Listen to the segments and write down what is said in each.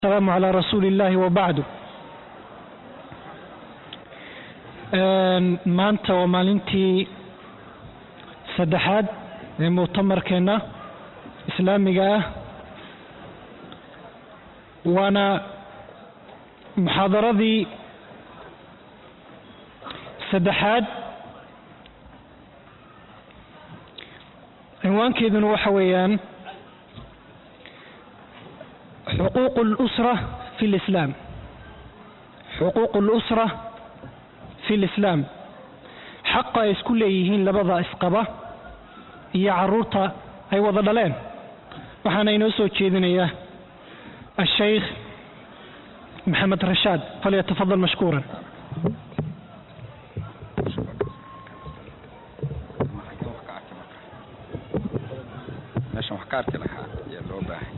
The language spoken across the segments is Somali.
السلام على رسول الله وبعد maanta waa maalintii saddexaad ee muctamarkeenna islaamiga ah waana muxaadaradii saddexaad cinwaankeeduna waxa weeyaan xuquuq اlusra fi اlislaam xuquuq اlusra fi lislaam xaqa ay isku leeyihiin labada isqaba iyo caruurta ay wada dhaleen waxaana inoo soo jeedinaya ashaykh maxamed rashaad falyatafadal mashkuuran meeshan wax ka arki lahaa ayaa loo baahay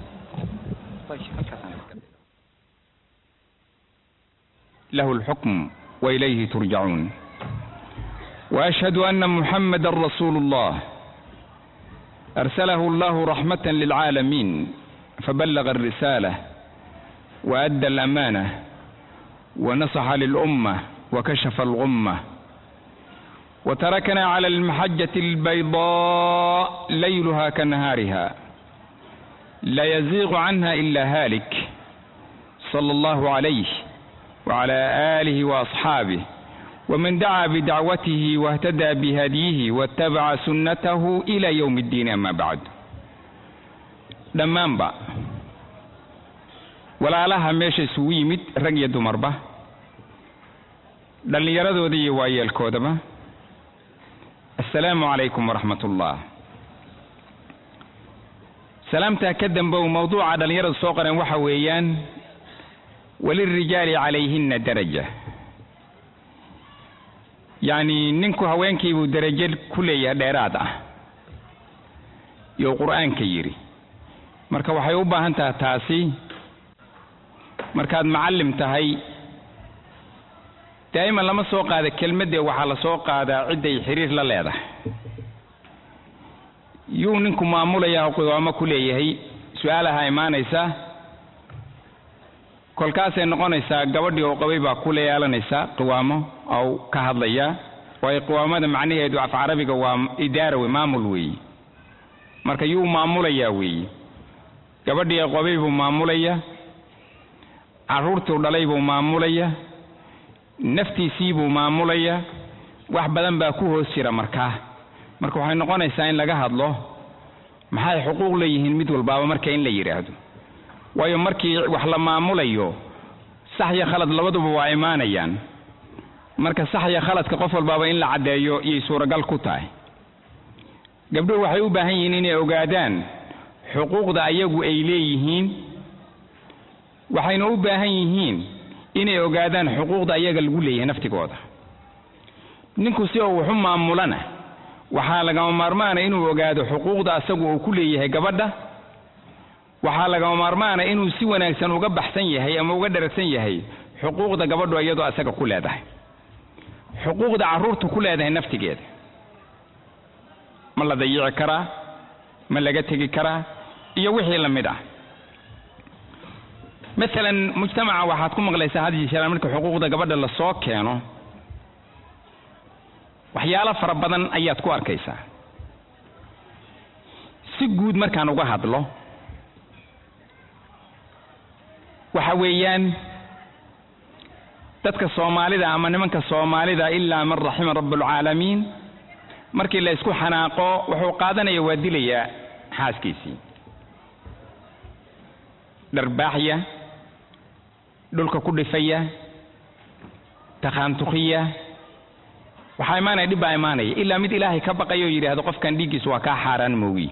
له الحكم وإليه ترجعون وأشهد أن محمدا رسول الله أرسله الله رحمة للعالمين فبلغ الرسالة وأدى الأمانة ونصح للأمة وكشف الغمة وتركنا على المحجة البيضاء ليلها كنهارها لا يزيغ عنها إلا هالك صلى الله عليه وعلى آله وأصحابه ومن دعا بدعوته واهتدى بهديه واتبع سنته إلى يوم الدين أما بعد dhammaanba walaalaha meesha isugu yimid rag iyo dumarba dhallinyaradooda iyo waayeelkoodaba assalaamu calaykum waraxmat ullah salaamtaa ka dambow mawduuca dhallinyaradu soo qoreen waxa weeyaan walilrijaali calayhina daraja yacni ninku haweenkiibuu darajo ku leeyahay dheeraad ah iyou qur-aanka yidhi marka waxay u baahan tahay taasi markaad macallim tahay daa'iman lama soo qaada kelmaddee waxaa la soo qaadaa cidday xiriir la leedahay yuu ninku maamulayaa qiwaamo ku leeyahay su-aalaha imaanaysa kolkaasay noqonaysaa gabadhii oo qabay baa ku leeyeelanaysaa qiwaamo ou ka hadlayaa waayo qiwaamada macnaheedu af carabiga waa idaara wey maamul weeye marka yuu maamulayaa weeye gabadhii qabay buu maamulaya carruurtuu dhalay buu maamulaya naftiisii buu maamulaya wax badan baa ku hoos jira markaa marka waxay noqonaysaa in laga hadlo maxay xuquuq leeyihiin mid walbaaba marka in la yidhaahdo waayo markii wax la maamulayo sax iyo khalad labaduba waa imaanayaan marka sax iyo khaladka qof walbaaba in la caddeeyo iyay suuragal ku tahay gabdhuhu waxay u baahan yihiin inay ogaadaan xuquuqda ayagu ay leeyihiin waxayna u baahan yihiin inay ogaadaan xuquuqda ayaga lagu leeyahay naftigooda ninku si uu waxu maamulana waxaa lagama maarmaana inuu ogaado xuquuqda asagu uu ku leeyahay gabadha waxaa lagama maarmaana inuu si wanaagsan uga baxsan yahay ama uga dharagsan yahay xuquuqda gabadhu iyadoo asaga ku leedahay xuquuqda carruurtu ku leedahay naftigeeda ma la dayici karaa ma laga tegi karaa iyo wixii la mid ah maalan mujtamaca waxaad ku maqlaysaa had iyo jeer marka xuquuqda gabadha la soo keeno waxyaalo fara badan ayaad ku arkaysaa si guud markaan uga hadlo waxa weeyaan dadka soomaalida ama nimanka soomaalida ilaa man raxima rabbulcaalamiin markii la isku xanaaqo wuxuu qaadanaya waa dilayaa xaaskiisii dharbaaxya dhulka ku dhifaya takhaantukiya waxaa imaanaya dhib baa imaanaya ilaa mid ilaahay ka baqayo oo yidhaahdo qofkan dhiiggiisu waa kaa xaaraan moogi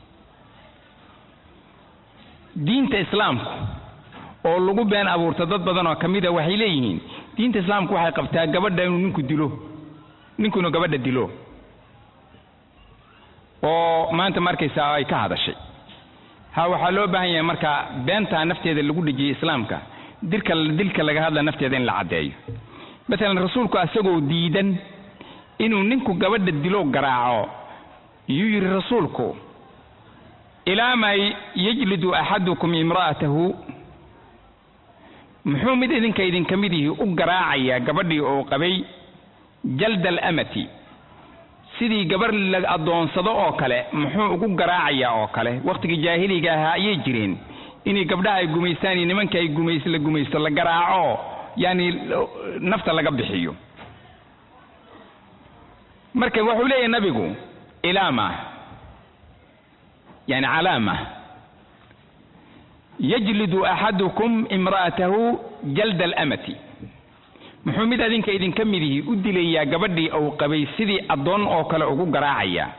diinta islaamku oo lagu been abuurta dad badan oo ka mid a waxay leeyihiin diinta islaamku waxay qabtaa gabadha inuu ninku dilo ninkunu gabadha dilo oo maanta markaysaa ay ka hadashay ha waxaa loo baahan yahay marka beentaa nafteeda lagu dhejiyey islaamka dilka dilka laga hadla nafteeda in la caddeeyo maalan rasuulku asagoo diidan inuu ninku gabadha dilo garaaco yuu yidhi rasuulku ilaa ma yajlidu axadukum imra'atahu muxuu mid idinka idinka mid yihi u garaacayaa gabadhii oo qabay jalda alamati sidii gabarh la addoonsado oo kale muxuu ugu garaacayaa oo kale wakhtigii jaahiliga ahaa ayay jireen inay gabdhaha ay gumaystaan iyo nimanka ay gumays la gumaysto la garaaco yaani nafta laga bixiyo marka wuxuu leeyahay nabigu ilaama yani calaama yajlidu axadukum imra'atahu jalda alamati muxuu mid adinka idinka mid yihi u dilayaa gabadhii ou qabay sidii addoon oo kale ugu garaacayaa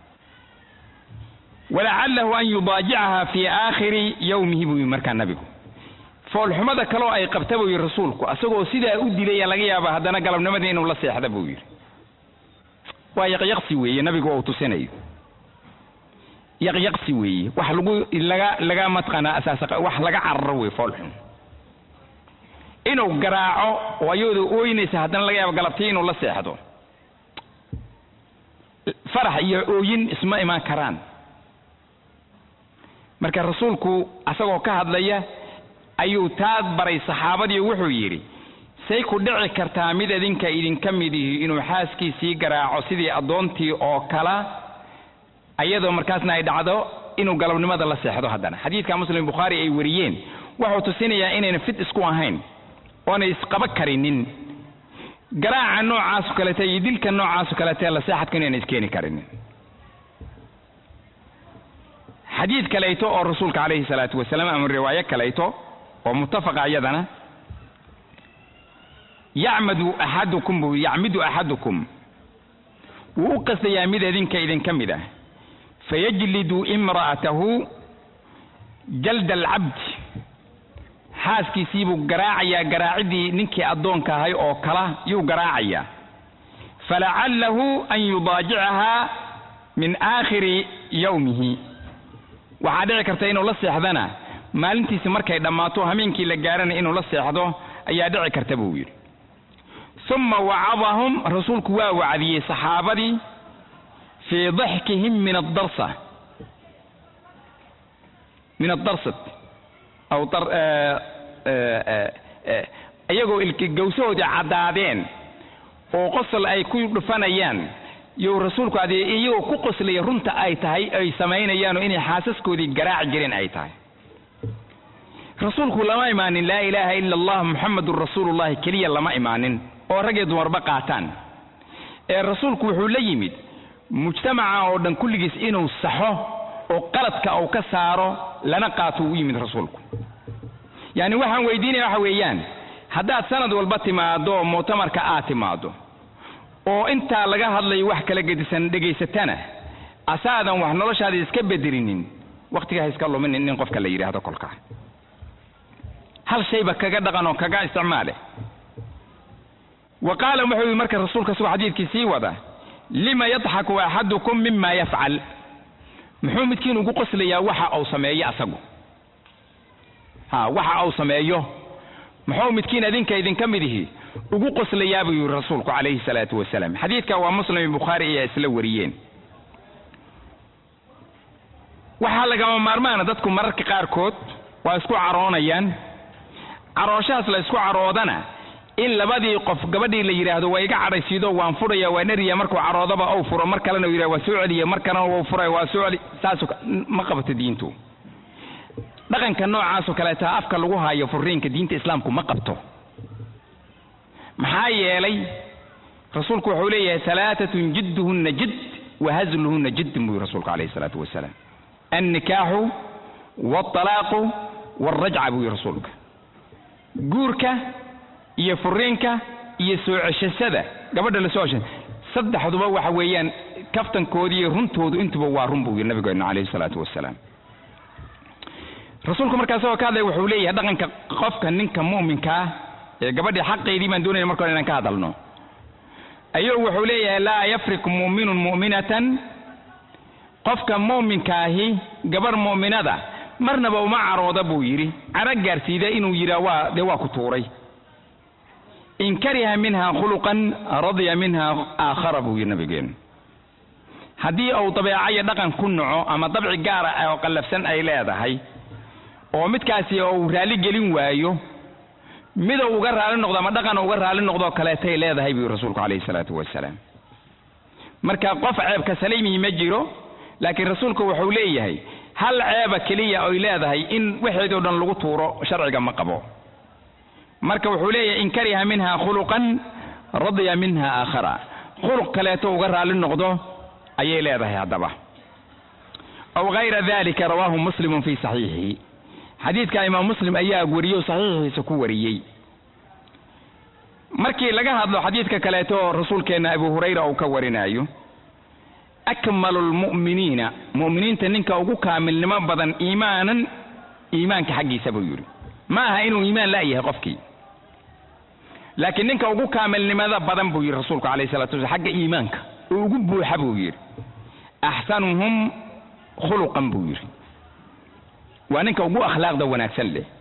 walacalahu an yudaajicaha fii aakhiri yowmihi buu yidhi markaa nabigu foolxumada kaloo ay qabta buu yidhi rasuulku asagoo sidaa u dilaya laga yaaba haddana galabnimadii inuu la seexda buu yidhi waa yaqyaqsi weeye nabigu ou tusinayo yaqyaqsi weeye wax lagu laga laga matqana asaas wax laga cararo weye foolxum inuu garaaco oo ayadoo ooynaysa haddana laga yaabo galabtii inuu la seexdo farax iyo ooyin isma imaan karaan marka rasuulku asagoo ka hadlaya ayuu taad baray saxaabadii wuxuu yidhi say ku dhici kartaa mid idinka idinka mid ihi inuu xaaskiisii garaaco sidii addoontii oo kala ayadoo markaasna ay dhacdo inuu galabnimada la seexdo haddana xadiidka muslim bukhaari ay wariyeen wuxuu tusinayaa inayna fit isku ahayn oonay isqaba karinin garaaca noocaaso kalete iyo dilka noocaaso kalete la seexadka inayna iskeeni karinin xadiid kalayto oo rasuulka calayhi salaatu wasalaam ama riwaayo kalayto oo muttafaqa iyadana yacmadu axadukum buu yacmidu axadukum wuu u qastayaa mid idinka idinka mid ah fayajlidu imra'atahu jalda alcabdi xaaskiisii buu garaacayaa garaacidii ninkii addoonka ahay oo kala yuu garaacayaa falacallahu an yudaajicahaa min aakhiri yowmihi waxaa dhici karta inuu la seexdana maalintiisi markay dhammaato hameenkii la gaarana inuu la seexdo ayaa dhici karta buu yidhi uma wacadahum rasuulku waa wacdiyey saxaabadii fii daxkihim min addarsa min addarsat aw iyagoo gawsahoodii caddaadeen oo qosol ay ku dhufanayaan you rasuulku adee iyagoo ku qoslaya runta ay tahay ay samaynayaanoo inay xaasaskoodii garaaci jireen ay tahay rasuulku lama imaanin laa ilaaha ila allah muxamadun rasuulullahi keliya lama imaanin oo rag iyo dumarba qaataan ee rasuulku wuxuu la yimid mujtamaca oo dhan kulligiis inuu saxo oo qaladka uu ka saaro lana qaato uu u yimid rasuulku yacni waxaan weydiinaya waxa weeyaan haddaad sanad walba timaado muctamarka aad timaado oo intaa laga hadlayo wax kala gedisan dhegaysatana asaadan wax noloshaada iska bedelinin wakhtiga ha iska luminin in qofka la yidhaahdo kolkaa hal shayba kaga dhaqan oo kaga isticmaale wa qaala wuxuu yidhi marka rasuulka sugoo xadiidkii sii wada lima yadxaku axadukum mima yafcal muxuu midkiin ugu qoslayaa waxa uu sameeyo asagu ha waxa uu sameeyo muxuu midkiin idinka idinka mid ihi ugu qoslayaa buu yidhi rasuulku calayhi salaatu wasalaam xadiidka waa muslim iyo bukhaari ayaa isla wariyeen waxaa lagama maarmaana dadku mararka qaarkood waa isku caroonayaan carooshahaas la isku caroodana in labadii qof gabadhii la yidhaahdo waa iga cadhaysiido waan furaya waan eriya markuu caroodaba ou furo mar kalena u yidhah waa soo celiya mar kalena wau furaya waa soo celi saas ma qabato diintu dhaqanka noocaasoo kaleeta afka lagu haayo furiinka diinta islaamku ma qabto maxaa yeelay rasuulku wuxuu leeyahay alaatatun jidduhunna jidd wa hazluhunna jiddin buu yihi rasuulku calayhi salaatu wasalaam annikaaxu waalalaaqu waalrajca buu yihi rasuulka guurka iyo furiinka iyo soo ceshashada gabadha la soo cesha saddexduba waxa weeyaan kaftankoodi iyo runtoodu intuba waa run buu yidhi nabigeena calayhi salaatu wasalaam rasuulku markaa isagoo ka hadlaya wuxuu leeyahay dhaqanka qofka ninka mu'minkaa ee gabadhii xaqeydii baan doonayna marka hore inaan ka hadalno ayuu wuxuu leeyahay laa yafrik mu'minun mu'minatan qofka mu'minkaahi gabarh mu'minada marnaba uma carooda buu yidhi caro gaarsiida inuu yidhaa waa dee waa ku tuuray in kariha minha khuluqan radiya minha aakhara buu yidhi nabigeenu haddii uu dabeecayo dhaqan ku naco ama dabci gaara oo qallafsan ay leedahay oo midkaasi uu raalli gelin waayo midou uga raali noqdo ama dhaqan uga raali noqdoo kaleetay leedahay buu rasuulku calayhi salaatu wasalaam marka qof ceebka saliimi ma jiro laakiin rasuulku wuxuu leeyahay hal ceeba keliya oy leedahay in waxeedoo dhan lagu tuuro sharciga ma qabo marka wuxuu leeyahay in kariha minha khuluqan radiya minha aakhara khuluq kaleeto uga raali noqdo ayay leedahay haddaba aw gayra dalika rawaahu muslimun fi saxiixihi xadiidka imaam muslim ayaa wariyo saxiixiisa ku wariyey markii laga hadlo xadiidka kaleeto oo rasuulkeenna abu hurayra uu ka warinaayo akmalu lmu'miniina mu'miniinta ninka ugu kaamilnimo badan iimaanan iimaanka xaggiisa buu yidhi ma aha inuu iimaan la'yahay qofkii laakiin ninka ugu kaamilnimada badan buu yidhi rasuulku calayhi salatu wasalaam xagga iimaanka oo ugu buuxa buu yidhi axsanuhum khuluqan buu yidhi waa ninka ugu akhlaaqda wanaagsan leh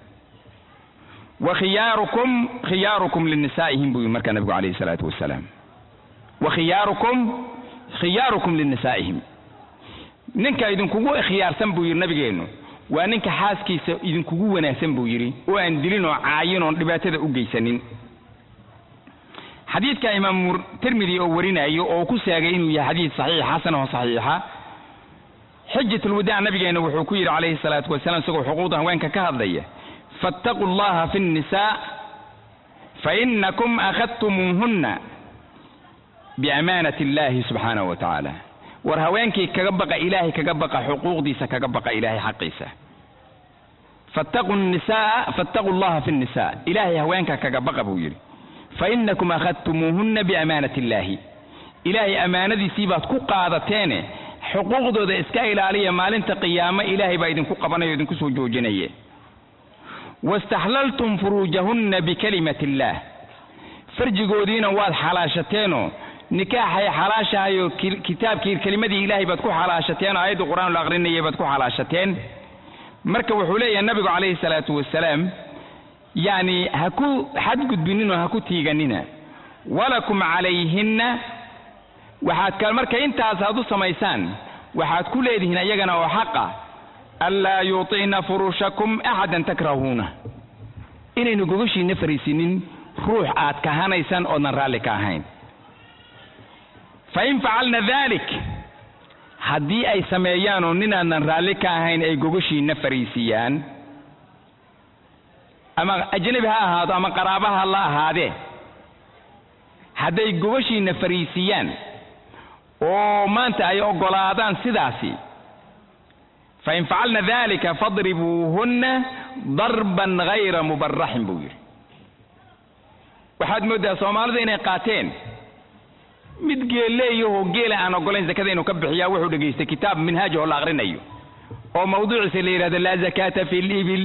wa khiyaarukum khiyaarukum linisaa'ihim buu yidhi markaa nabigu calayhi salaatu wasalaam wa khiyaarukum khiyaarukum linisaa'ihim ninka idinkugu khiyaarsan buu yidhi nabigeennu waa ninka xaaskiisa idinkugu wanaagsan buu yidhi oo aan dilin oo caayin oon dhibaatada u geysanin xadiidka imaamu tirmidi oo warinayo oo ku saagay inuu yahay xadiid saxiix xasan oo saxiixa xijatulwadaac nabigeena wuxuu ku yidhi calayhi salaatu wasalaam isagoo xuquuqda haweenka ka hadlaya fattaquu llaha fi nnisaa fainakum akhadtumuuhunna biamaanati illahi subxaanahu wa tacaala war haweenkii kaga baqa ilaahay kaga baqa xuquuqdiisa kaga baqa ilaahay xaqiisa fattaquu nisaa fattaquu llaha fi nnisaa ilaahay haweenka kaga baqa buu yidhi fainakum akhadtumuuhunna biamaanati illaahi ilaahay ammaanadiisii baad ku qaadateene xuquuqdooda iska ilaaliya maalinta qiyaamo ilaahay baa idinku qabanaya o idinku soo joojinaya wastaxlaltum furuujahunna bikalimati illaah farjigoodiina waad xalaashateenoo nikaaxay xalaashahayoo kitaabkii kelimadii ilaahay baad ku xalaashateen oo aayadda qur-aan la aqrinayay baad ku xalaashateen marka wuxuu leeyahay nabigu calayhi salaatu wasalaam yacni ha ku xadgudbininoo ha ku tiiganina walakum calayhinna waxaad ka marka intaas aad u samaysaan waxaad ku leedihiin iyagana oo xaqa anlaa yuuطicna furushakum axadan takrahuuna inaynu gogashiina fariisinin ruux aad kahanaysaan oodnan raalli ka ahayn fain facalna dalik haddii ay sameeyaan oo ninaadnan raalli ka ahayn ay gogashiina fariisiyaan ama ajnabi ha ahaado ama qaraabaha la ahaadee hadday gogashiina fariisiyaan oo maanta ay oggolaadaan sidaasi fain facalna dalika fadribuuhunna darban gayra mubaraxin buu yidhi waxaad mooddaa soomaalida inay qaateen mid geelleeyahoo geela aan oggolayn zakada inuu ka bixiyaa wuxuu dhegaystay kitaab minhaajahoo la aqrinayo oo mawduuciisa la yidhahdo laa zakaata fi libil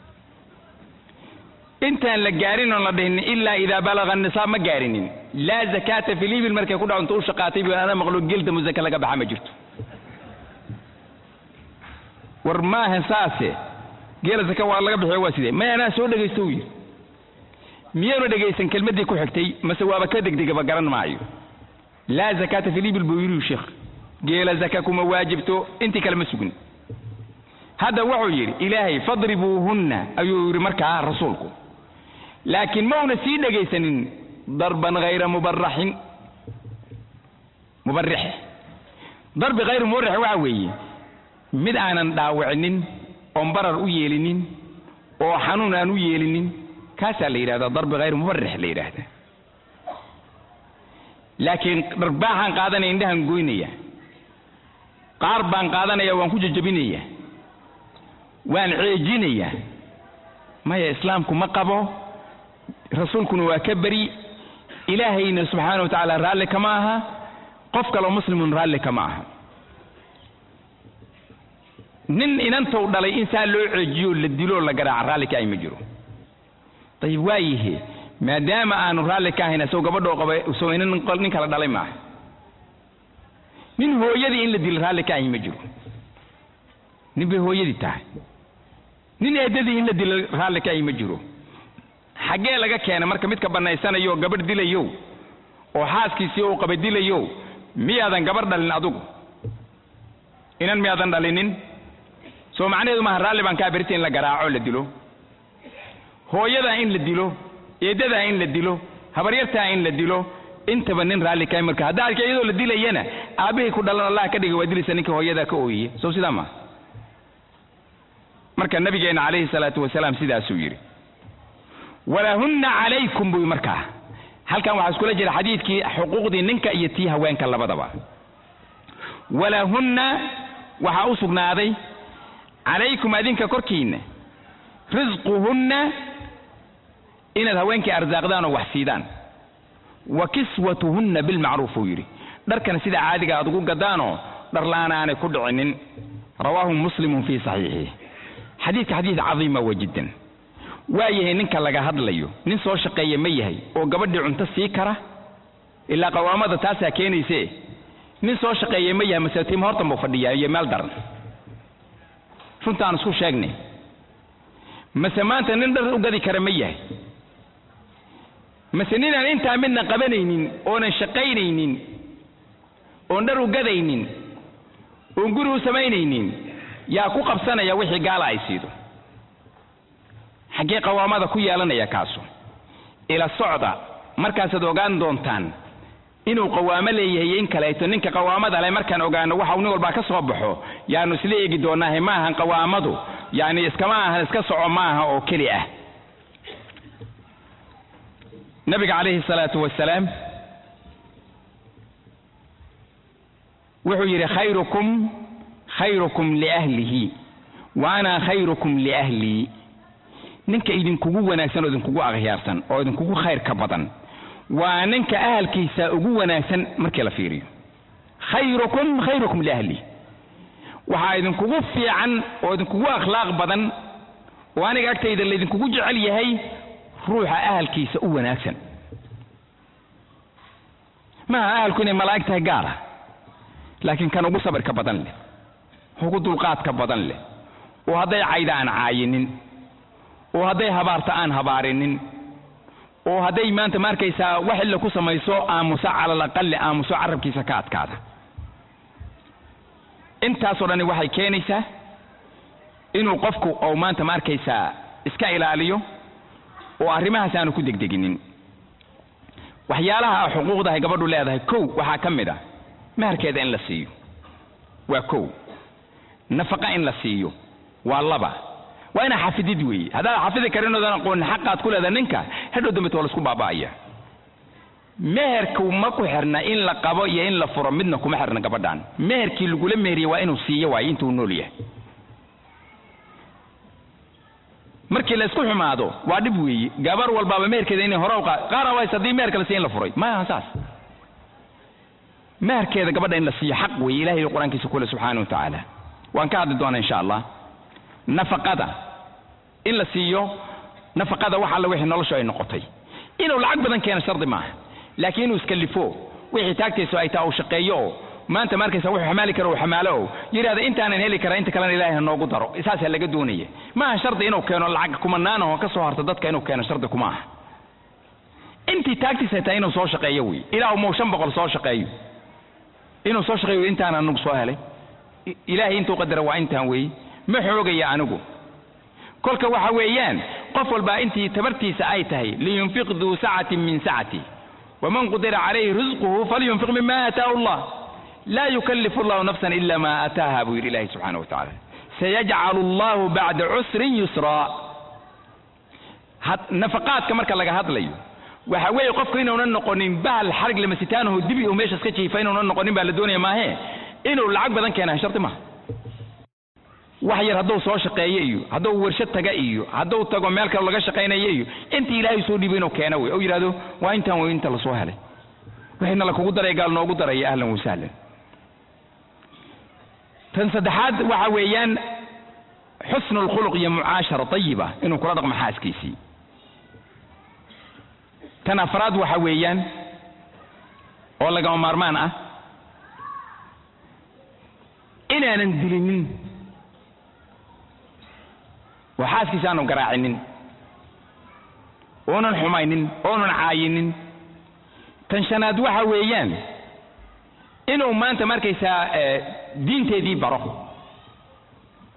intaan la gaarin oon la dhihin ilaa idaa balaga nisaab ma gaarinin laa zakaata fi libil markay ku dhacanto u shaqaatay bu ana maqlo geelda musaka laga baxa ma jirto war maaha saase geela zaka waa laga bixiyo waa sidee may anaa soo dhegaysto u yidhi miyaanu dhegaysan kelmaddii ku xigtay mase waaba ka degdegaba garan maayo laa zakaata fi libil buu yidhi sheekh geela zaka kuma waajibto intii kale ma sugin hadda wuxuu yidhi ilaahay fadribuuhunna ayuu yidhi markaa rasuulku laakiin mauna sii dhegaysanin darban hayra mubaraxin mubarix darbi hayra mubarix waxa weeye mid aanan dhaawicinin oon barar u yeelinin oo xanuun aan u yeelinin kaasaa la yidhahdaa darbi hayr mubarix la yidhaahdaa laakiin dharbaaxaan qaadanaya indhahan goynaya qaar baan qaadanaya waan ku jejebinaya waan ceejinayaa maya islaamku ma qabo rasuulkuna waa ka beri ilaahayna subxaana wa tacaala raalli kama aha qof kaloo muslimun raalli kama aha nin inantou dhalay in saa loo ceejiyo la diloo la garaaca raalli ka ay ma jiro dayib waayihe maadaama aanu raalli ka ahayn isagoo gabadhoo qaba isagoo inan nin kala dhalay maaha nin hooyadii in la dilo raalli ka ahi ma jiro nin bay hooyadii tahay nin eedadii in la dilo raalli ka ahi ma jiro xaggee laga keena marka midka bannaysanayo gabadh dilayo oo xaaskiisii uu qaba dilayo miyaadan gabarh dhalin adugu inan miyaadan dhalinin soo macnaheedu maaha raalli baan kaa berita in la garaaco la dilo hooyadaa in la dilo eeddadaa in la dilo habaryartaa in la dilo intaba nin raalli kahay marka haddaa arka iyadoo la dilayana aabbihii ku dhalan allah ka dhiga waa dilaysa ninkii hooyadaa ka ooyiye sow sidaa maa marka nabigeena calayhi salaatu wasalaam sidaasuu yidhi walahunna calaykum buu markaa halkan waxaa iskula jira xadiidkii xuquuqdii ninka iyo tii haweenka labadaba walahunna waxaa u sugnaaday calaykum adinka korkiinna risquhunna inaad haweenkii arsaaqdaan oo wax siidaan wa kiswatuhunna bilmacruuf uu yidhi dharkana sida caadiga aad ugu gadaanoo dharlaan aanay ku dhicinin rawaahu muslimun fii saxiixihi xadiidka xadiid cadiima wa jiddan waa yahay ninka laga hadlayo nin soo shaqeeya ma yahay oo gabadhii cunto sii kara ilaa qawaamada taasaa keenayse nin soo shaqeeya ma yahay mase tiim hortan buu fadhiyaa iyo meel daran runtaan isku sheegnay mase maanta nin dhar u gadi kara ma yahay mase ninaan intaa midna qabanaynin oonan shaqaynaynin oon dhar u gadaynin oon guri u samaynaynin yaa ku qabsanaya wixii gaala ay siido xaggee qawaamada ku yeelanaya kaasu ila socda markaasaad ogaan doontaan inuu qawaamo leeyahay iyo in kaleeto ninka qawaamada leh markaan ogaano waxa uu nin walbaa ka soo baxo yaanu isla eegi doonaahe ma ahan qawaamadu yacni iskama ahan iska soco ma aha oo keli ah nabiga calayhi salaatu wasalaam wuxuu yidhi khayrukum khayrukum liahlihi wa ana khayrukum liahlii ninka idinkugu wanaagsan oo idinkugu akhyaarsan oo idinkugu khayrka badan waa ninka ahalkiisa ugu wanaagsan markii la fiiriyo khayrukum khayrukum liahli waxaa idinkugu fiican oo idinkugu akhlaaq badan oo aniga agtayda laydinkugu jecel yahay ruuxa ahalkiisa u wanaagsan maaha ahalku inay malaa'ig tahay gaara laakiin kan ugu sabirka badan leh ugu dulqaadka badan leh oo hadday cayda aan caayinin oo hadday habaarta aan habaarinin oo hadday maanta ma arkaysaa wax illa ku samayso aamusa cala alaqali aamuso carabkiisa ka adkaada intaasoo dhani waxay keenaysaa inuu qofku ou maanta ma arkaysaa iska ilaaliyo oo arrimahaas aanu ku degdeginin waxyaalaha xuquuqdahay gabadhu leedahay kow waxaa ka mid a maharkeeda in la siiyo waa kow nafaqa in la siiyo waa laba waa inaa xafidid weeye haddaad xafidi karin oodan aqoonin xaqaad ku leedahay ninka hadhow dambeto waa la isku baaba'aya meherku ma ku xirna in la qabo iyo in la furo midna kuma xirna gabadhan meherkii lagula meheriye waa inuu siiyo waayo intuu nool yahay markii la isku xumaado waa dhib weeye gabar walbaaba meherkeeda inay hore uqa qaar aways haddii meherka la siiyo in la furay maaha saas meherkeeda gabadha in la siiyo xaq weeye ilahay qur-aankiisa kule subxaana wa tacaala waan ka hadli doonaa insha allah nafaqada in la siiyo nafaqada wax alla wixii noloshu ay noqotay inuu lacag badan keeno shardi maaha laakiin inuu iskallifo wixii taagtaysu ay taa uu shaqeeyo oo maanta ma arkaysa wuxuu xamaali karo uu xamaalo oo yidhahda intaanan heli karaa inta kalena ilaahay ha noogu daro saasaa laga doonaya maaha shardi inuu keeno lacag kumanaana oo ka soo harta dadka inuu keeno shardi kuma aha intii taagtiisa tahay inuu soo shaqeeyo wey ilaahu muu shan boqol soo shaqeeyo inuu soo shaqeeyo intaan anigu soo helay ilaahay intuu qadara waa intaan weeye ma xoogaya anigu kolka waxa weeyaan qof walbaa intii tabartiisa ay tahay liyunfiq duu sacatin min sacati waman qudira calayhi risquhu falyunfiq mima aataahu allah laa yukallifu allahu nafsan ila ma aataaha buu yidhi ilahi subxaana wa tacaala sayajcalu allahu bacda cusrin yusraa nafaqaadka marka laga hadlayo waxa weeye qofku inuunan noqonin bahal xarig lamasitaanaho dibi uu meeshas ka jiifa inuunan noqonin baa la doonaya maahe inuu lacag badan keenaa shardi maha wax yar hadduu soo shaqeeyo iyo hadduu warshad taga iyo hadduu tago meel kale laga shaqaynayo iyo intii ilaahay soo dhiibo inuu keeno wey oo yidhahdo waa intaan wey inta lasoo helay wixiina lakugu daray gaal noogu daraya ahlan wasahlan tan saddexaad waxa weeyaan xusnu lkhuluq iyo mucaashara tayiba inuu kula dhaqmo xaaskiisii tan afraad waxa weeyaan oo lagama maarmaan ah inaanan dilinin oo xaaskiisa aanu garaacinin oonan xumaynin oonan caayinin tan shanaad waxa weeyaan inuu maanta markaysaa diinteedii baro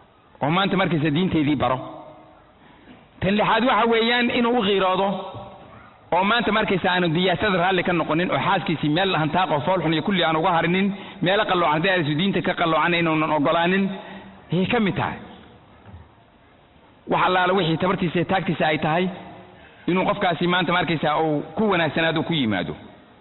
oo maanta markaysaa diinteedii baro tan lixaad waxa weeyaan inuu u qiiroodo oo maanta markaysa aanu diyaasada raalli ka noqonin oo xaaskiisii meel hantaaqo foolxun iyo kulli aan uga harinin meelo qalloocan haddii aysu diinta ka qalloocan inuunan ogolaanin ayay ka mid tahay wax allaala wixii tabartiisa iyo taagtiisa ay tahay inuu qofkaasi maanta markaysa uu ku wanaagsanaado ku yimaado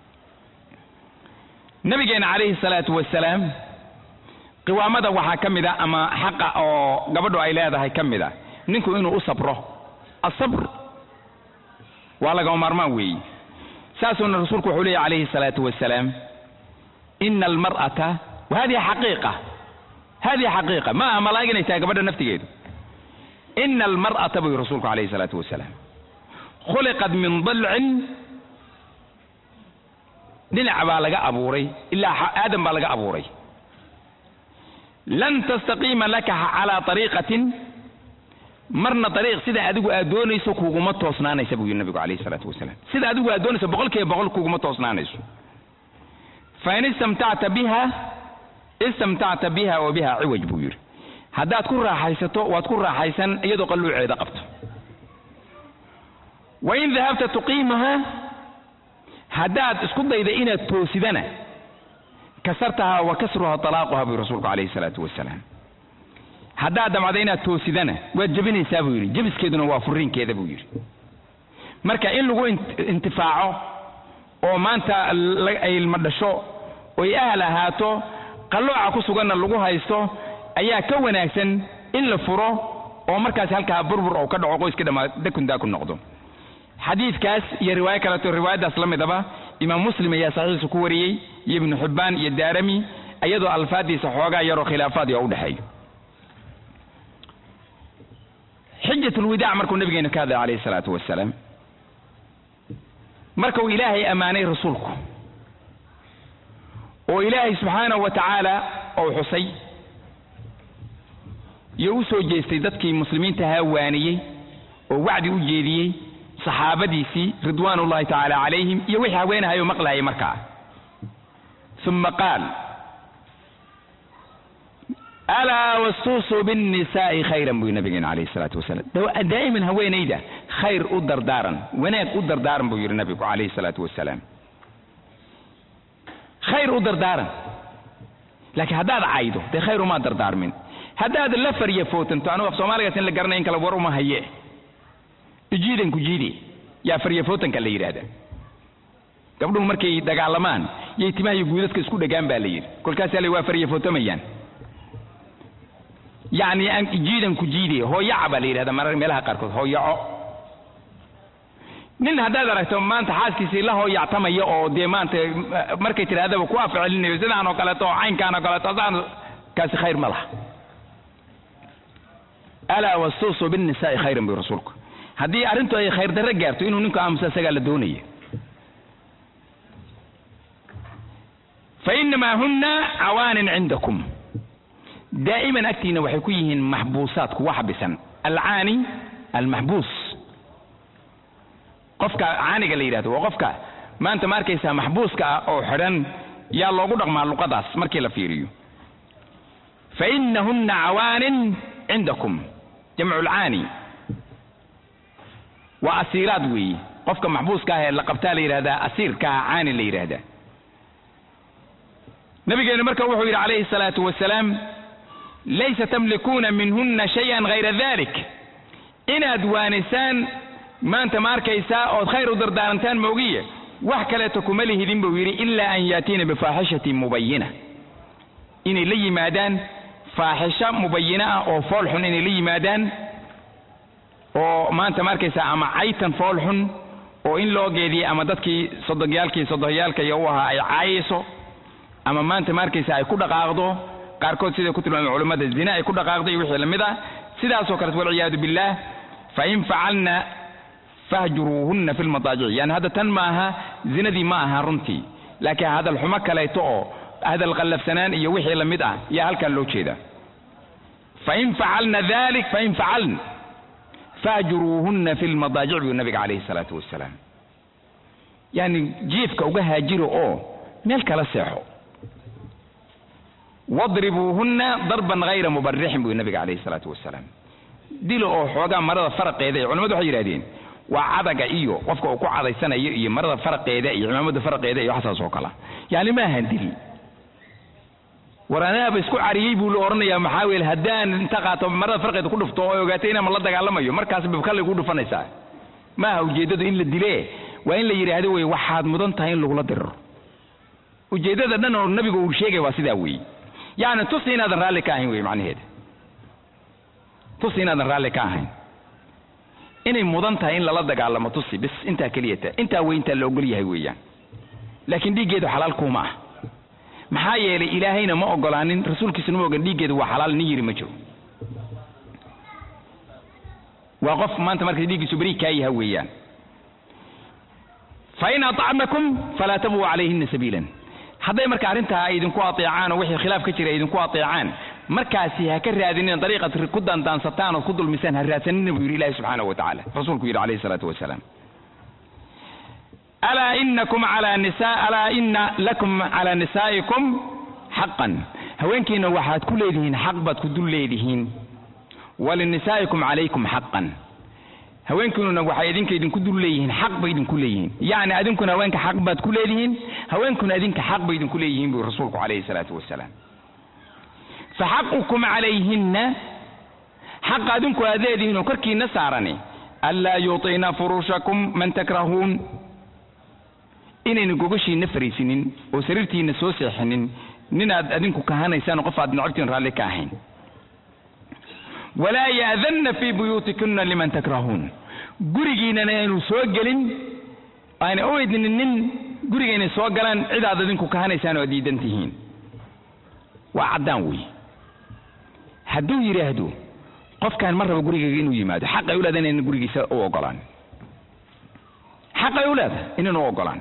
nabigeena calayhi salaatu wasalaam qiwaamada waxaa ka mid a ama xaqa oo gabadhu ay leedahay ka mid a ninku inuu u sabro asabr waa lagama maarmaan weeyi saasuuna rasuulku wuxuu leeyahy calayhi salaatu wasalaam ina almar'ata wa hadihi xaqiiqa hadihi xaqiiqa ma aha malaa'ig inay tahay gabadha naftigeedu ina almar'ata buu yihi rasuulku calayhi salaatu wasalaam khuliqat min dalcin dhinac baa laga abuuray ilaa aadam baa laga abuuray lan tastaqiima laka calaa ariiqatin marna ariiq sida adigu aad doonayso kuguma toosnaanaysa buu yidhi nabigu calayhi salaatu wasalaam sida adigu aad doonayso boqol kiiba boqol kuguma toosnaanayso fain istamtacta biha istamtacta biha wa biha ciwaj buu yidhi haddaad ku raaxaysato waad ku raaxaysan iyadoo qalluuceeda qabto wain dahabta tuqiimaha haddaad isku dayda inaad toosidana kasartaha wa kasruha talaaquha buu rasuulku calayhi salaatu wasalaam haddaad damcda inaad toosidana waad jebinaysaa buu yidhi jebiskeeduna waa furiinkeeda buu yidhi marka in lagu intifaaco oo maanta ay ilma dhasho oy ahal ahaato qallooca ku suganna lagu haysto ayaa ka wanaagsan in la furo oo markaas halkaa burbur oo ka dhaco qoyska dhammaa dakun daakun noqdo xadiidkaas iyo riwaayo kaleeto riwaayaddaas la midaba imaam muslim ayaa saxiixiisa ku wariyey iyo ibnu xibbaan iyo daarami iyadoo alfaaddiisa xoogaa yaroo khilaafaad oo u dhexeeyo xijat ulwidaac markuu nabigeenu ka hadlay calayhi salaatu wasalaam markuu ilaahay ammaanay rasuulku oo ilaahay subxaanahu wa tacaala ou xusay iyo u soo jeestay dadkii muslimiinta ahaa waaniyey oo wacdi u jeediyey saxaabadiisii ridwaan ullahi tacaala calayhim iyo wixii haweenahayo maqlahayay markaa uma qaal alaa wastuusuu binnisaa'i khayran buu nabigeena calayhi salaatu wasalaam daa'iman haweenayda khayr u dardaaran wanaag u dardaaran buu yidhi nabigu calayhi salaatu wasalaam khayr u dardaaran laakiin haddaad caydo dee khayr umaa dardaarmin haddaad la farya footanto anugu af soomaaligaas in la garanay in kale war uma haye ijiidan ku jiide yaa farya footanka la yidhaahda gabdhuhu markay dagaalamaan yay timaha iyo guudadka isku dhegaan baa la yidhi kolkaasaa la waa farya footamayaan yacni jiidan ku jiide hooyaca baa la yidhahda marar meelaha qaarkood hooyaco nin haddaad aragto maanta xaaskiisii la hooyactamaya oo dee maanta markay tidhahdaba ku afcelinayo sidaan oo kaleeto oo caynkaan oo kaleeto saan kaasi khayr ma laha alaa wastuusuu binnisaa'i khayran buu rasuulku haddii arrintu ay khayr darro gaarto inuu ninku aamusa isagaa la doonaya fa innamaa hunna cawaanin cindakum daa'iman agtiina waxay ku yihiin maxbuusaad kuwa xabisan alcaani almaxbuus qofka caaniga la yidhahdo waa qofka maanta ma arkaysaa maxbuuska ah oo xidhan yaa loogu dhaqmaa luqadaas markii la fiiriyo fa innahunna cawaanin cindakum jamcu lcaani waa asiiraad weeye qofka maxbuuska ah ee la qabtaa la yidhahdaa asiirkaa caani la yidhaahdaa nabigeenu marka wuxuu yidhi calayhi salaatu wasalaam laysa tamlikuuna minhunna shayan hayra dalik inaad waanisaan maanta ma arkaysaa ood khayr u dardaarantaan moogiye wax kaleeto kuma lihidin buu yidhi ilaa an yaatiina bifaaxishatin mubayina inay la yimaadaan faaxisho mubayina ah oo fool xun inay la yimaadaan oo maanta ma arkaysaa ama caytan fool xun oo in loo geediyey ama dadkii sodogyaalkii sodohyaalka iyo u ahaa ay caayayso ama maanta ma arkaysa ay ku dhaqaaqdo qaarkood siday ku tilmaamay culammada zina ay ku dhaqaaqdo iyo wixii lamid ah sidaasoo kaleet walciyaadu billaah fain facalna fahjuruuhunna fi lmadaajic yani hadda tan ma aha zinadii ma aha runtii laakiin hadal xumo kaleeto oo hadal qallafsanaan iyo wixii lamid ah yaa halkan loo jeeda fain facalna dalik fain facaln fahjuruuhunna fi lmadaajic buu nabiga calayhi salaatu wasalaam yani jiifka uga haajiro oo meel kala seexo wadribuuhunna darban hayra mubarixin buu nabiga calayhi salaatu wasalaam dilo oo xoogaa marada faraqeeda ee culamadu waxay yidhahdeen waa cadaga iyo qofka uu ku cadaysanayo iyo marada faraqeeda iyo cimaamada faraqeeda iyo waxsaas oo kala yani ma ahan dil war anaaba isku cariyey buu la odhanayaa maxaa weel haddaan inta qaato marada farqeeda ku dhufto oo ogaatay inaan la dagaalamayo markaas babkallay ku dhufanaysaa maaha ujeeddadu in la dile waa in la yidhaahdo wey waxaad mudan tahay in lagula diriro ujeeddada dhan oo nabigu uu sheegay waa sidaa weeye yacni tusi inaadan raalli ka ahayn wey macnaheeda tusi inaadan raalli ka ahayn inay mudan tahay in lala dagaalamo tusi bis intaa keliyata intaa wey intaa la ogol yahay weeyaan laakiin dhiiggeedu xalaal kuuma ah maxaa yeelay ilaahayna ma ogolaanin rasuulkiisuna ma ogan dhiiggeedu waa xalaal nin yiri ma jiro waa qof maanta marka dhiiggiisu beri kaa yaha weeyaan fain aطacnakum falaa tabuu calayhina sabiilan hadday marka arrintaa ay idinku ateecaan oo wixii khilaaf ka jira ay idinku ateecaan markaasi ha ka raadinin dariiqad ku daandaansataan ood ku dulmisaan ha raadsanina buu yidhi ilahi subxaanahu wa tacaala rasuulku yidhi alayhi salaatu wasalaam alaa inakum ala nisa alaa ina lakum calaa nisaa'ikum xaqan haweenkiina waxaad ku leedihiin xaq baad ku dul leedihiin walinisaa'ikum calaykum xaqan haweenkiinuna waxay idinka idinku dul leeyihiin xaq bay idinku leeyihiin yacni adinkuna haweenka xaq baad ku leedihiin haweenkuna idinka xaq bay idinku leeyihiin buu rasuulku calayhi salaatu wasalaam faxaqukum calayhinna xaqa adinku aad leedihiin oo korkiina saarani anlaa yuuطina furuushakum man takrahuun inayna gogashiina fariisinin oo sariirtiina soo seexinin nin aad adinku kahanaysaan qof aad necabtiin raalli ka ahayn walaa ya'danna fii buyuutikunna liman takrahuun gurigiinana aynu soo gelin aana u idnin nin guriga inay soo galaan cid aad adinku kahanaysaan oo aad diidan tihiin waa caddaan wey hadduu yidhaahdo qofkaan ma rabo gurigayga inuu yimaado xaqay u leedahay inayna gurigiisa u ogolaan xaqay u leedahay inayna u ogolaan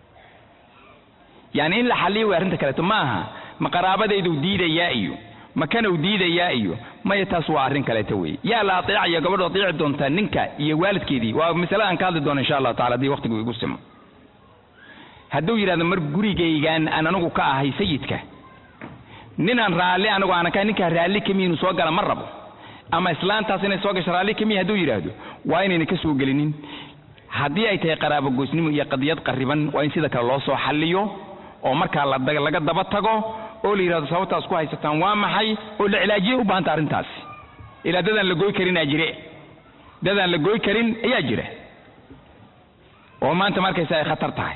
yani in la xalliyo way arrinta kaleeto ma aha ma qaraabadayduu diidayaa iyo ma kanuu diidayaa iyo maya taas waa arrin kaleeto wey yaa la ateecaya gabadho ateeci doontaa ninka iyo waalidkeedii waa masale aan ka hadli doono insha allahu tacala haddii waqtigu igu simo hadduu yidhahdo mar gurigaygaan aan anigu ka ahay sayidka ninaan raalli anigu aanan ka ninkaa raalli kamiya inuu soo gala ma rabo ama islaantaas inay soo gasho raalli kamiya hadduu yidhaahdo waa inayna ka soo gelinin haddii ay tahay qaraabo goysnimo iyo qadiyad qarriban waa in sida kale loo soo xalliyo oo markaa laga daba tago oo la yidhahdo sababtaas ku haysataan waa maxay oo la cilaajiyay u baahanta arrintaasi ilaa dadaan la goy karinaa jire dadaan la goy karin ayaa jira oo maanta markaysa ay khatar tahay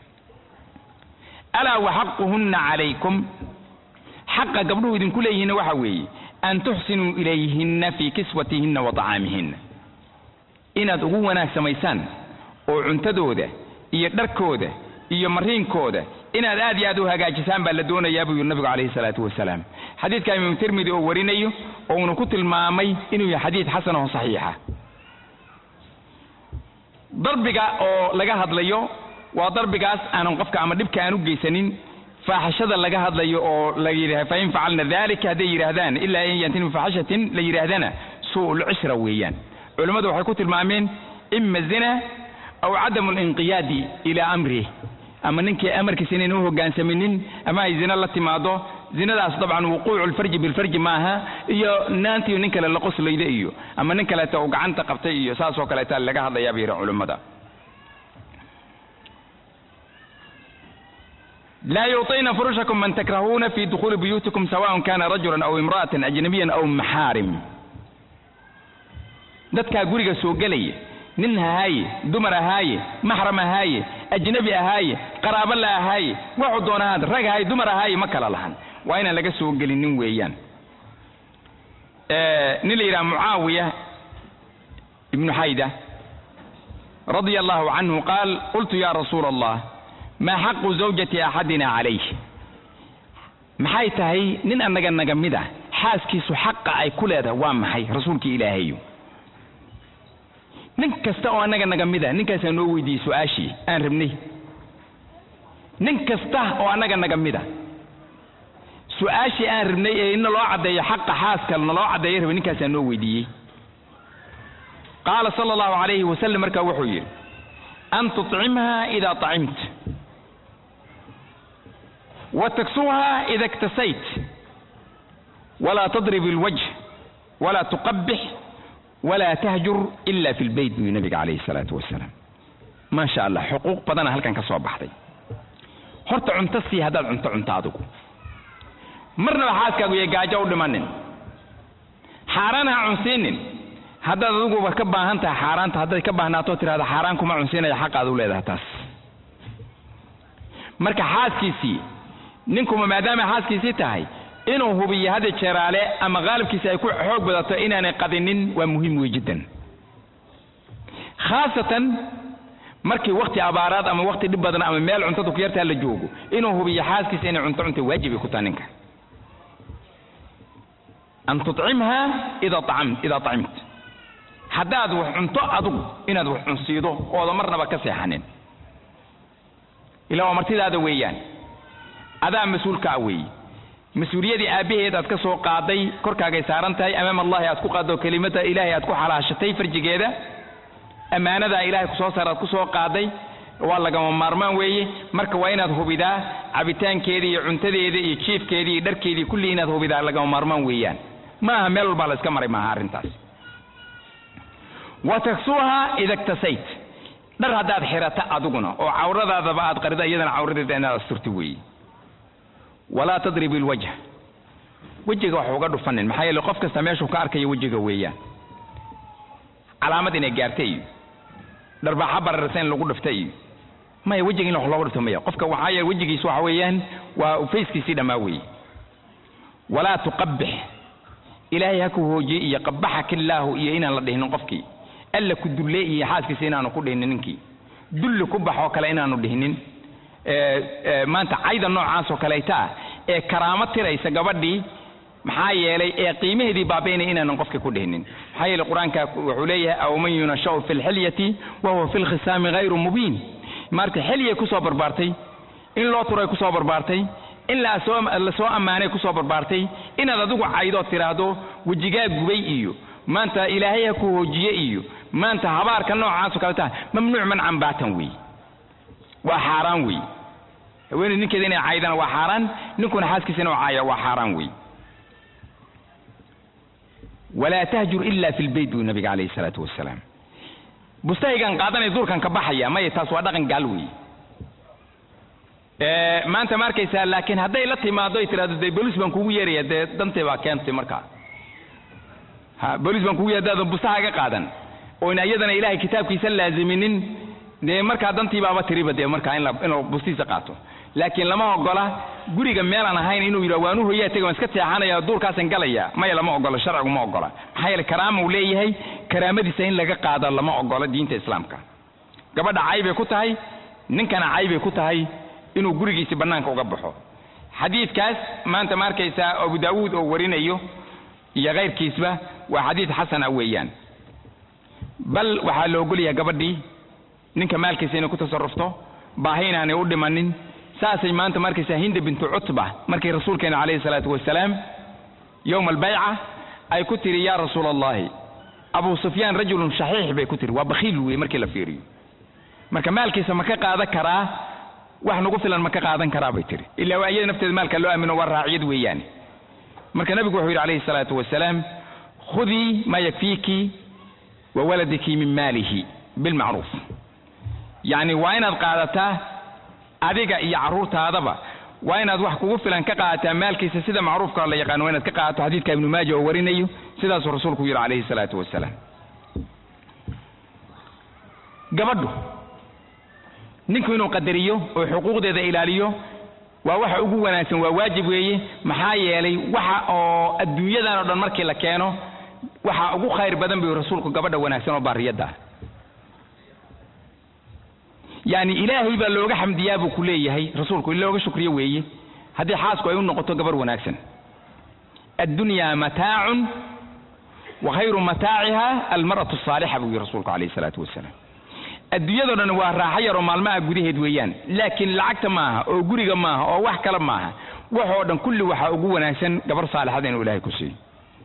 alaa waxaquhunna calaykum xaqa gabdhuhu idinku leeyihiinna waxa weeye an tuxsinuu ilayhinna fii kiswatihinna wa tacaamihinna inaad ugu wanaag samaysaan oo cuntadooda iyo dharkooda iyo mariinkooda inaad aad iyo aad u hagaajisaan baa la doonayaa buu yidhi nabigu calayhi salaatu wasalaam xadiidka imaam tirmidi oo warinayo oo uuna ku tilmaamay inuu yahay xadiid xasan oo saxiixa darbiga oo laga hadlayo waa darbigaas aanan qofka ama dhibka aan u geysanin faaxishada laga hadlayo oo la yidhaha fain facalna dalika hadday yidhaahdaan ilaa in yantin bifaxishatin la yidhaahdana su'ul cishra weeyaan culimmadu waxay ku tilmaameen ima zina aw cadamu linqiyaadi ilaa amrih ama ninkii amarkiisa inayna u hoggaansaminin ama ay zina la timaado zinadaas dabcan wuquucu lfarji bilfarji maaha iyo naantiiyo nin kale la qoslayda iyo ama nin kaleeta uu gacanta qabtay iyo saas oo kaleeta laga hadlayaa bay yidhi culimmada لا يعطين فرشكم من تكرهون في دخول بيوتكم سواء كان رجلا أو امرأة أجنبيا أو محارم dadkaa guriga soo gelaya nin ahaaye dumar ahaaye maxram ahaaye ajnabi ahaaye qaraabo la ahaaye waxuu doona ahaad rag ahaaye dumar ahaaye ma kala lahan waa inaan laga soo gelinin weeyaan nin la yidhaha mucaawiya ibnu xayda radia allahu canhu qaal qultu ya rasuula allah maa xaqu zawjati axadina calayh maxay tahay nin annaga naga mid a xaaskiisu xaqa ay ku leedahay waa maxay rasuulkii ilaahayo nin kasta oo annaga naga mid a ninkaasaa noo weydiiyey su-aashii aan rabnay nin kasta oo annaga naga mid a su-aashii aan rabnay ee ina loo caddeeyo xaqa xaaska naloo caddeeyo rabay ninkaasaa noo weydiiyey qaala sala allahu calayhi wasalam markaa wuxuu yidhi an tuطcimha ida طacimt وتكسوها إذا اكتسيت ولا تضرب الوجه ولا تقبح walaa tahjur ila fi lbeyt buu nabiga calayhi salaatu wasalaam maasha allah xuquuq badana halkan ka soo baxday horta cunto sii haddaad cunto cunto adigu marnaba xaaskaagu iyo gaajo u dhimanin xaaraan ha cunsiinin haddaad adiguba ka baahan tahay xaaraanta hadday ka baahnaato tirahda xaaraan kuma cunsiinaya xaqaad u leedahay taas marka xaaskiisii ninkuma maadaama xaaskiisii tahay inuu hubiyo hadda jeeraale ama qaalibkiisi ay ku xoog badato inaanay qadinin waa muhiim wey jiddan khaasatan markii wakti abaaraad ama wakti dhib badan ama meel cuntadu ku yartaa la joogo inuu hubiyo xaaskiisa inay cunto cunta waajibay ku taha ninka an tucimha ida acam idaa acimta haddaad wax cunto adugu inaad wax cunsiido ooda marnaba ka seexanin ilaa waa martidaada weeyaan adaa mas-uulka ah weeye mas-uuliyadii aabbaheed aad ka soo qaaday korkaagay saaran tahay amaam allahi aad ku qaaddo kelimada ilaahay aad ku xalaashatay farjigeeda ammaanadaa ilaahay kusoo saar aad ku soo qaaday waa lagama maarmaan weeye marka waa inaad hubidaa cabitaankeeda iyo cuntadeeda iyo jiifkeedii iyo dharkeedii kulli inaad hubidaa lagama maarmaan weeyaan ma aha meel walbaa la iska maray maaha arrintaas wa taksuuha ida iktasayt dhar haddaad xirata adiguna oo cawradaadaba aad qarida iyadana cawradeeda inaad asturti weeye walaa tadrib ilwajh wejiga wax uga dhufanin maxaa yeele qof kasta meeshuu ka arkayo wejiga weeyaan calaamad inay gaarta iyo dharbaaxa bararsa in lagu dhifta iyo maya wejiga in wax looga dhifto maya qofka waxaa yeele wejigiis waxa weeyaan waa fayskiisii dhammaa weeye walaa tuqabix ilaahay ha ku hoojiye iyo qabaxaka illaahu iyo inaan la dhihinin qofkii alla ku dulle iyo xaaskiisa inaanu ku dhihinin ninkii dulli ku bax oo kale inaanu dhihinin maanta cayda noocaas oo kaleeta ah ee karaamo tiraysa gabadhii maxaa yeelay ee qiimaheedii baabaynaya inaanan qofka ku dhihinin maxaa yeelay qur-aanka wuxuu leeyahay aw man yunashau fi lxilyati wa huwa fi lkhisaami hayru mubiin marka xiliyay kusoo barbaartay in loo turay kusoo barbaartay in lasoo lasoo ammaanay kusoo barbaartay inaad adigu caydood tiraahdo wejigaa gubay iyo maanta ilaahay ha ku hoojiye iyo maanta habaarka noocaas oo kaleta mamnuuc mancan baatan weeye waa xaaraan weeye haweeney ninkeeda inay caydana waa xaaraan ninkuna xaaskiisa inuu caaya waa xaaraan weeye walaa tahjur ila fi lbeyt buu nabiga calayhi salaatu wasalaam bustahaygan qaadanaya duurkan ka baxaya maya taas waa dhaqan gaal weeye maanta ma arkaysaa laakiin hadday la timaado ay tirahdo dee bolis baan kugu yeeraya dee dantay baa keentay markaa ha bolis baan kugu yeer hadaadan bustahaaga qaadan oyna iyadana ilahay kitaabkiisa laaziminin dee markaa dantii baaba tiriba dee markaa in inuu bustiisa qaato laakiin lama ogola guriga meelaan ahayn inuu yidhah waan u hoyaa tega waan iska seexanaya duurkaasan galaya maya lama ogola sharcigu ma ogola maxaa yeele karaama uu leeyahay karaamadiisa in laga qaado lama ogola diinta islaamka gabadha caybay ku tahay ninkana caybay ku tahay inuu gurigiisi bannaanka uga baxo xadiidkaas maanta ma arkaysaa abu daawuud oo warinayo iyo kayrkiisba waa xadiid xasan ah weeyaan bal waxaa la ogolyahay gabadhii ninka maalkiisa inay ku tasarufto baahi inaanay u dhimanin saasay maanta markaysaa hinda bintu cutba markay rasuulkeena calayhi salaatu wasalaam yowma albayca ay ku tiri yaa rasuula allahi abu sufyaan rajulun shaxiix bay ku tiri waa bakhiil wey markii la fiiriyo marka maalkiisa ma ka qaadan karaa wax nagu filan ma ka qaadan karaa bay tiri ilaa waa iyada nafteeda maalka loo aamino waa raaciyad weeyaane marka nabigu wuxuu yidhi calayhi salaatu wasalaam khudii maa yakfiiki wa waladiki min maalihi bilmacruuf yacni waa inaad qaadataa adiga iyo carruurtaadaba waa inaad wax kugu filan ka qaadataa maalkiisa sida macruufka la yaqaano waa inaad ka qaadato xadiidka ibnu maaja oo warinayo sidaasuu rasuulku yidhi calayhi salaatu wasalaam gabadhu ninku inuu qadariyo oo xuquuqdeeda ilaaliyo waa waxa ugu wanaagsan waa waajib weeye maxaa yeelay waxa oo adduunyadan oo dhan markii la keeno waxa ugu khayr badan buu rasuulku gabadha wanaagsan oo baariyadda ah yacni ilaahay baa looga xamdiyaa buu ku leeyahay rasuulku in looga shukriyo weeye haddii xaasku ay u noqoto gabar wanaagsan addunyaa mataacun wa khayru mataaciha almar'atu asaalixa buu yihi rasuulku calayhi salaatu wasalaam adduunyadoo dhan waa raaxo yaroo maalmaha gudaheed weeyaan laakiin lacagta maaha oo guriga maaha oo wax kale maaha waxoo dhan kulli waxaa ugu wanaagsan gabar saalixada inuu ilaahay ku siiyo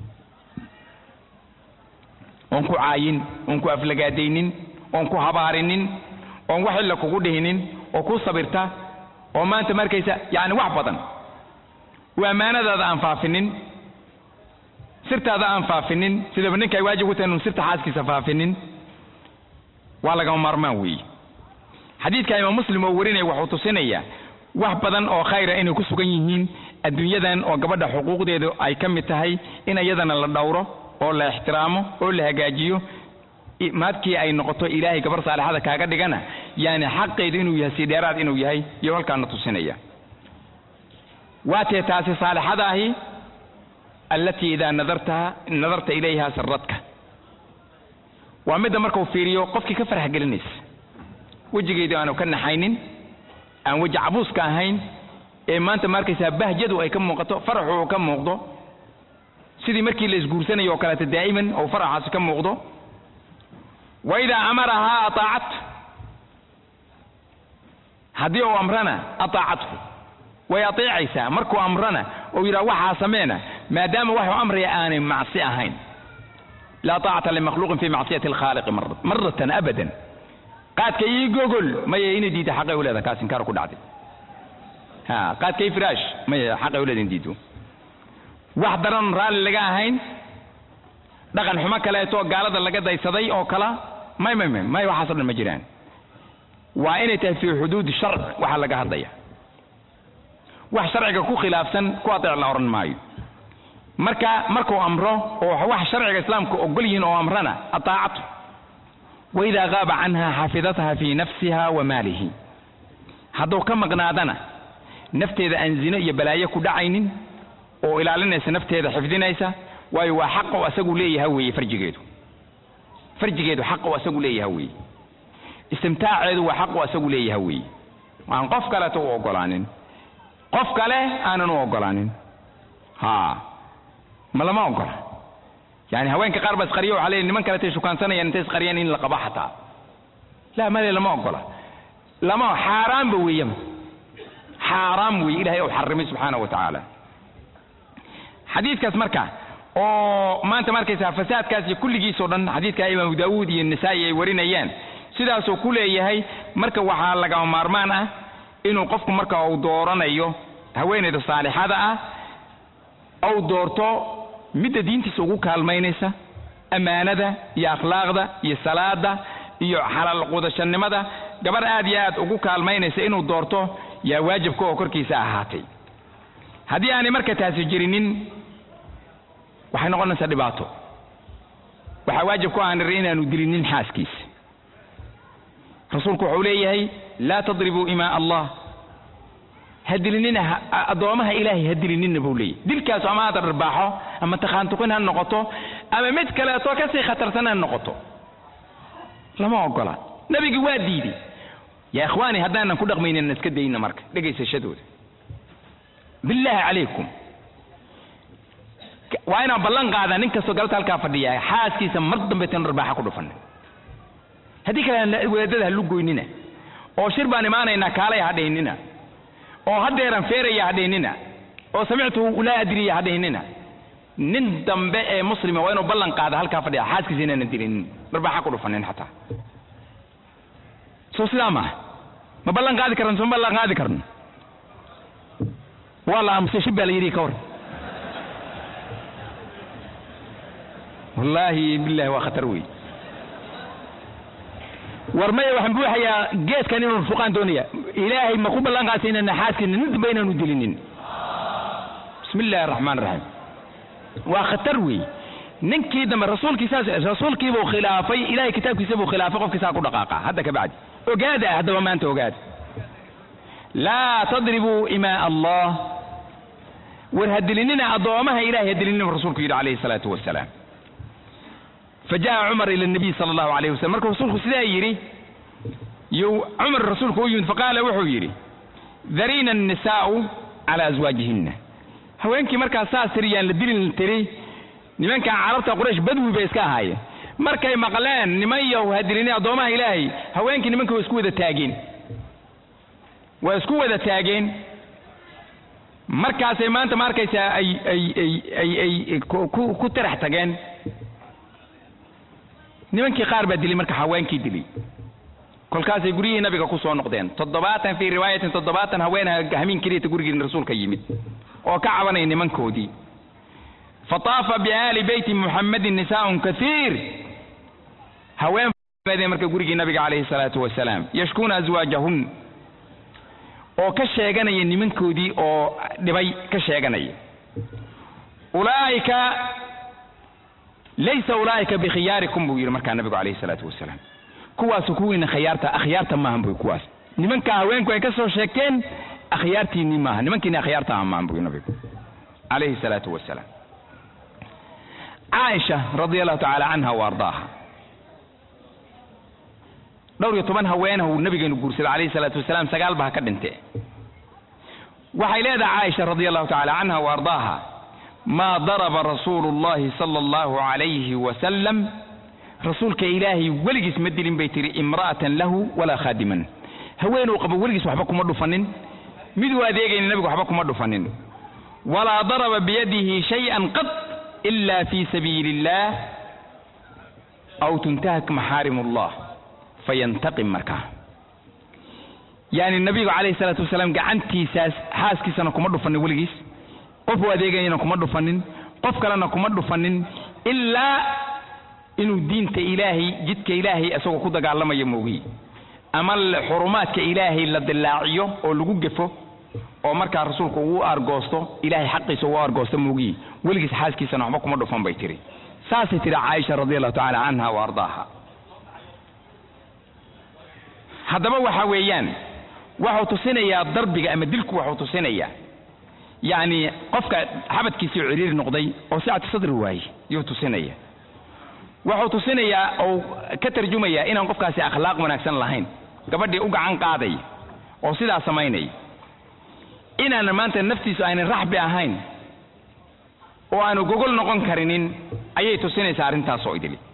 oon ku caayin oon ku aflagaadaynin oon ku habaarinin oon wax illa kugu dhihinin oo ku sabirta oo maanta markaysa yacni wax badan oo ammaanadaada aan faafinin sirtaada aan faafinin sidaba ninka ay waajib ku tahay inuu sirta xaaskiisa faafinin waa lagama maarmaan weeye xadiidka imaam muslim oo warinaya wuxuu tusinayaa wax badan oo khayra inay ku sugan yihiin adduunyadan oo gabadha xuquuqdeedu ay ka mid tahay in iyadana la dhowro oo la ixtiraamo oo la hagaajiyo maadkii ay noqoto ilaahay gabar saalixada kaaga dhigana yani xaqeedu inuu yahay si dheeraad inuu yahay iyo halkaana tusinaya waatee taasi saalixada ahi allatii idaa nadartaha nadarta ilayha saradka waa midda markuu fiiriyo qofkii ka farx gelinaysa wejigeedu aanu ka naxaynin aan weji cabuuska ahayn ee maanta ma arkaysaa bahjadu ay ka muuqato faraxu uu ka muuqdo sidii markii la isguursanayo oo kaleeto daa'iman ou faraxaasi ka muuqdo wa idaa amarahaa ataacat haddii uu amrana ataacathu way ateecaysaa markuu amrana ou yidhaha waxaa sameena maadaama waxuu amraya aanay macsi ahayn laa taacata limakhluuqin fi macsiyati alkhaaliqi maratan abadan qaadka ii gogol maya inay diidda xaqay u leedaha kaas inkaar ku dhacday ha qaadka ii firaash maya xaqay u leedaha in diiddo wax daran raalli laga ahayn dhaqan xumo kaleeto gaalada laga daysaday oo kala may may may may waxaaso dhan ma jiraan waa inay tahay fii xuduudi sharc waxaa laga hadlaya wax sharciga ku khilaafsan ku ateec la odhan maayo marka markuu amro oo wax sharciga islaamka ogol yihiin oo amrana ataacatu waidaa qaaba canha xafidatha fii nafsiha wa maalihi hadduu ka maqnaadana nafteeda aan zino iyo balaayo ku dhacaynin oo ilaalinaysa nafteeda xifdinaysa waayo waa xaqa u asagu leeyaha weeye farjigeedu farjigeedu xaqa u asagu leeyaha weeye istimtaaceedu waa xaq u asagu leeyaha weeye aan qof kaleeto u ogolaanin qof kale aanan u ogolaanin ha ma lama ogola yani haweenka qaar baa isqariya waxaa leeyahy niman kaletay shukaansanayaan intay isqariyaan in la qabo xataa la male lama ogola lama xaaraamba weeyama xaaraam weeye ilahay ou xarimay subxaanahu wa tacaala xadiidkaas marka oo maanta markaysaa fasaadkaas iyo kulligiisoo dhan xadiidka imaamu daawuud iyo nisaa'i ay warinayaan sidaasuu ku leeyahay marka waxaa lagama maarmaan ah inuu qofku marka uu dooranayo haweenayda saalixada ah ou doorto midda diintiisa ugu kaalmaynaysa ammaanada iyo akhlaaqda iyo salaada iyo xalaal qudashannimada gabar aad iyo aad ugu kaalmaynaysa inuu doorto yaa waajibka oo korkiisa ahaatay haddii aanay marka taasi jirinin waxay noqonaysaa dhibaato waxaa waajib ku aan niri inaanu dilinin xaaskiisa rasuulku wuxuu leeyahay laa tadribuu imaa allah ha dilinina addoomaha ilaahay ha dilinina buu leeyahy dilkaasu ama aad dharbaaxo ama takhaantuqin ha noqoto ama mid kaleeto kasii khatarsan ha noqoto lama ogola nabigi waa diiday yaa ikhwaani haddaanan ku dhaqmaynin iska dayna marka dhegaysashadooda billaahi calaykum waa inaan ballan qaadaa nin kastoo galabta halkaa fadhiya xaaskiisa mar dambe tan dharbaaxa ku dhufan haddii kale wadaadada ha lugoynina oo shir baan imaanaynaa kaalay hadhaynina oo haddeeran feeraya hadhaynina oo samictu laa adriya hadhaynina nin dambe ee muslima waa inuu ballan qaada halkaa fadhiya xaaskiisa inaanan dilinin dharbaaxa ku dhufanin xataa soo sidaa maaha ma ballan qaadi karno soma ballan qaadi karno waa la aamusay shib baa la yidhi ka war wallaahi billahi waa khatar wey war maya waxaan buuxayaa geeskan inuu fuqaan doonaya ilaahay ma ku ballan qaadsa inaan xaaskina nin dambe inaanu dilinin bismi illahi araxmaan iraxiim waa khatar wey ninkii dambe rasuulkii saas rasuulkiibuu khilaafay ilahay kitaabkiisa buu khilaafay qofkiisaa ku dhaqaaqa hadda ka bacdi ogaada ah haddaba maanta ogaada laa tadribuu imaa allah war ha dilinina addoomaha ilahay ha dilinina rasuulku yidhi calayhi salaatu wasalaam fajaءa cumar ila الnabiy salى اllahu alayh waslm markuu rasuulku sidaa yidhi yuu cumar rasuulku u yimid faqaala wuxuu yidhi darina الnisaa'u calى aswaajihina haweenkii markaa saas tiri yaan la dilin tiri nimankan carabta quraysh badwi bay iska ahaayeen markay maqleen niman yow ha dilini addoomaha ilaahay haweenkii nimanka waa isku wada taageen waa isku wada taageen markaasay maanta ma arkaysaa ay ay ay ay ay ku ku tarax tageen nimankii qaar baa dilay marka haweenkii dilay kolkaasay guryihii nabiga ku soo noqdeen toddobaatan fii riwaayatin toddobaatan haweenha hamiin keliyata gurigii rasuulka yimid oo ka cabanaya nimankoodii fataafa biaali beyti muxammadin nisaaun kaiir haween marka gurigii nabiga calayhi salaatu wasalaam yashkuuna aswaajahun oo ka sheeganaya nimankoodii oo dhibay ka sheeganaya ulaa'ika laysa ulaa'ika bikhiyaarikum buu yidhi markaa nabigu calayhi salaatu wasalaam kuwaasu kuwiina khiyaarta akhyaarta maahan buy kuwaas nimanka haweenku ay ka soo sheegteen akhyaartiinii maaha nimankiini akhyaarta aha maahan buy nabigu calayhi salaatu wasalaam caaisha radia allahu tacaala canha wa ardaaha dhowr iyo toban haweenah uu nabigeenu guursaday calayhi salaatu wasalaam sagaal ba ha ka dhinte waxay leedahay caaisha radia allahu tacala canha wa ardaaha maa daraba rasuulu llahi sala allahu calayhi wasalam rasuulka ilaahay weligiis ma dilin bay tihi imra'atan lahu walaa khaadiman haweenuu qabo weligiis waxba kuma dhufanin miduu adeegayna nabigu waxba kuma dhufanin walaa daraba biyadihi shay-an qad ila fi sabiili illah aw tuntahak maxaarim allah fayantaqim markaa yani nabigu calayhi salaatu wasalaam gacantiisaas xaaskiisana kuma dhufanin weligiis qof u adeegayana kuma dhufanin qof kalena kuma dhufanin ilaa inuu diinta ilaahay jidka ilaahay isagoo ku dagaalamayo moogiy ama xurumaadka ilaahay la dilaaciyo oo lagu gefo oo markaa rasuulku uu argoosto ilaahay xaqiisa uu argoosto moogiy weligiis xaaskiisana waxba kuma dhufan bay tiri saasay tiri caaisha radi allahu tacala canha wa ardaaha haddaba waxa weeyaan waxuu tusinayaa darbiga ama dilku waxuu tusinayaa yacni qofka xabadkiisii ciriiri noqday oo sicatu sadri waaye yuu tusinaya wuxuu tusinayaa oo ka tarjumayaa inaan qofkaasi akhlaaq wanaagsan lahayn gabadhii u gacan qaadaya oo sidaa samaynaya inaanan maanta naftiisu aynan raxbi ahayn oo aanu gogol noqon karinin ayay tusinaysaa arrintaas oo idili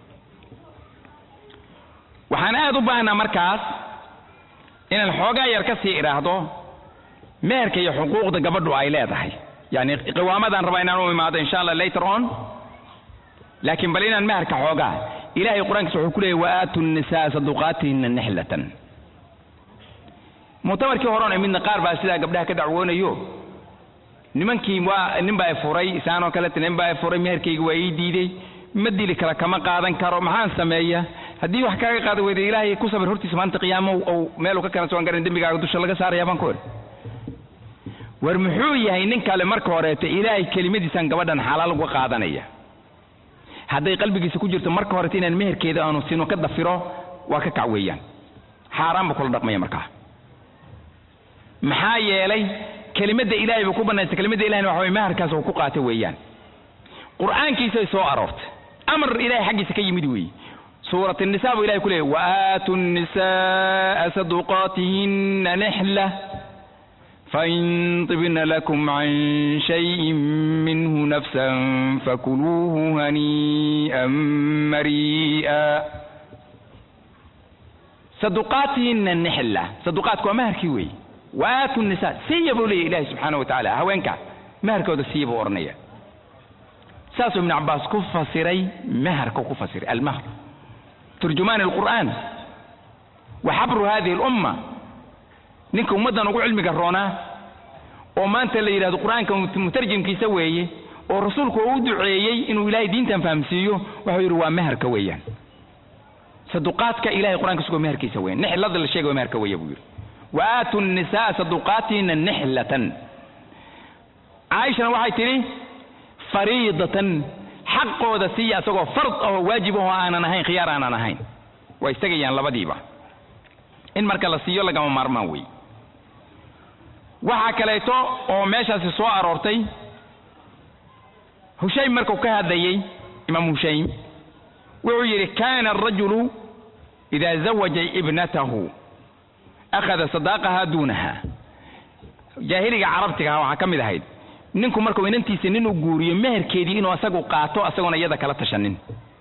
waxaan aad u baahnaa markaas inaan xoogaa yar ka sii idhaahdo meherka iyo xuquuqda gabadhu ay leedahay yani qiwaamadan rabaa inaan u imaado insha allah later on laakiin bal inaan meherka xoogaa ilahay qur-aankiisa wuxuu ku leeyay waaatu nisaa saduqaatihina nixlatan muctamarkii horon midna qaar baa sidaa gabdhaha ka dacwoonayo nimankii waa nin baa furay isaanoo kaleta nin baa furay meherkayga waa ii diiday ma dili kara kama qaadan karo maxaan sameeya haddii wax kaaga qaada weyda ilaahay ku sabir hortiisa maanta qiyaamo ou meeluu ka keena soan garan dembigaaga dusha laga saaraya baan ku idhi war muxuu yahay nin kale marka horeeto ilaahay kelimadiisaan gabadhan xalaal uga qaadanaya hadday qalbigiisa ku jirto marka horeeto inaan meherkeeda aanu sino ka dafiro waa ka kac weeyaan xaaraan buu kula dhaqmaya markaa maxaa yeelay kelimadda ilaahay buu ku banaystay kelimadda ilahayna waxa way meherkaas uu ku qaata weeyaan qur'aankiisay soo aroortay amar ilahay xaggiisa ka yimid weeye suurat الnisa buu ilahay ku leeyay waaatu الnisaءa saduqaatihina nixla fain طibna lakum can shayءi minhu nafsa fakuluuhu haniiئa marii'a saduqaatihina nixla saduqaatku waa meherkii weeye waaatu nisa siiya buu leeyahy ilahi subxaana wa tacaala haweenka meherkooda siiya buu odhanaya saasuu ibn cabaas ku fasiray meherka ku fasiray almahr turjumaan alqur'aan wa xabru hadihi alumma ninka ummaddan ugu cilmiga roonaa oo maanta la yidhahdo qur'aanka mutarjimkiisa weeye oo rasuulku uu u duceeyey inuu ilaahay diintan fahamsiiyo wuxuu yidhi waa meherka weeyaan saduqaadka ilahay qur'anka sugoo meherkiisa weeyaan nixlada la sheegay waa meherka weeye buu yidhi wa aatu nisaa saduqaatina nixlatan caaishana waxay tidhi fariidatan xaqooda siiya asagoo fard ahoo waajib ahoo aanan ahayn khiyaar aanan ahayn waa istagayaan labadiiba in marka la siiyo lagama maarmaan wey waxaa kaleeto oo meeshaasi soo aroortay hushaym markuu ka hadlayey imaam hushaym wuxuu yidhi kana arajulu ida zawaja ibnatahu akhada sadaaqaha duunaha jaahiliga carabtigaha waxaa ka mid ahayd ninku markuu inantiisa nin u guuriyo meherkeedii inuu asagu qaato asagoona iyada kala tashanin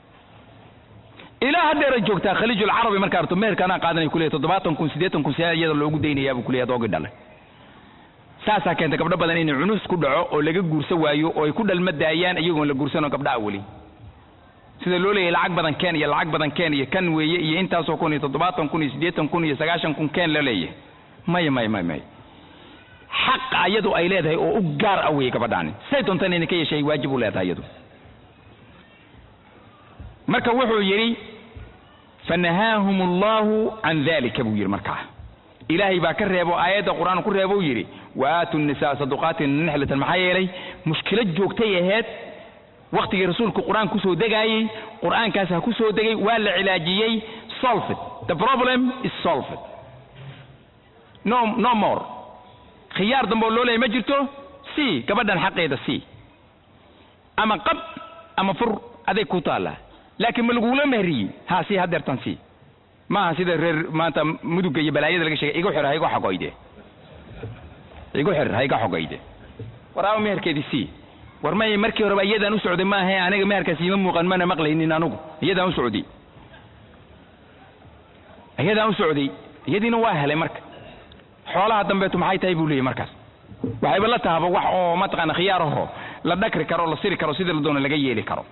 ilaa haddeeray joogtaa khaliijulcarabi markaa arto meherka anaa qaadanay kuleeyahy toddobaatan kun siddeetan kun see iyada loogu daynayaa buu kuleeyahy adoogii dhalay saasaa keenta gabdho badan inay cunus ku dhaco oo laga guursa waayo oo ay ku dhalma daayaan iyagoon la guursanoo gabdhaha weli sida loo leeyahay lacag badan keen iyo lacag badan keen iyo kan weeye iyo intaasoo kun iyo toddobaatan kun iyo siddeetan kun iyo sagaashan kun keen la leeyahay maya maya maya maya xaq ayadu ay leedahay oo u gaar ah weeye gabadhaani say doontaan inay ka yeeshay waajib u leedahay iyadu marka wuxuu yidhi fanahaahum allahu can dalika buu yidhi markaa ilaahay baa ka reebo aayadda qur-aan ku reebo u yidhi waaatu nisaa saduqaatin nixlatan maxaa yeelay mushkilad joogtay ahayd waktigii rasuulku qur-aan kusoo degaayey qur-aankaas ha ku soo degay waa la cilaajiyey solved the problem is solved no no more khiyaar dambe oo loo leeyay ma jirto si gabadhan xaqeeda si ama qab ama fur aday ku taallaa laakiin ma lagugula mehriyey ha si hadeertan si maaha sida reer maanta mudugga iyo balaayada laga sheegay igu xir ha igu xogoyde igu xir ha iga xogoyde waraaba meherkeedii si war may markii horeba iyadaan u socday maaha aniga meherkaas iima muuqan mana maqlaynin anugu iyadaan u socday iyadaan u socday iyadiina waa helay marka xoolaha dambeetu maxay tahay buu leeyahy markaas waxayba la tahaba wax oo mataqaana khiyaaraho la dhakri karo la siri karo sidii la doono laga yeeli karo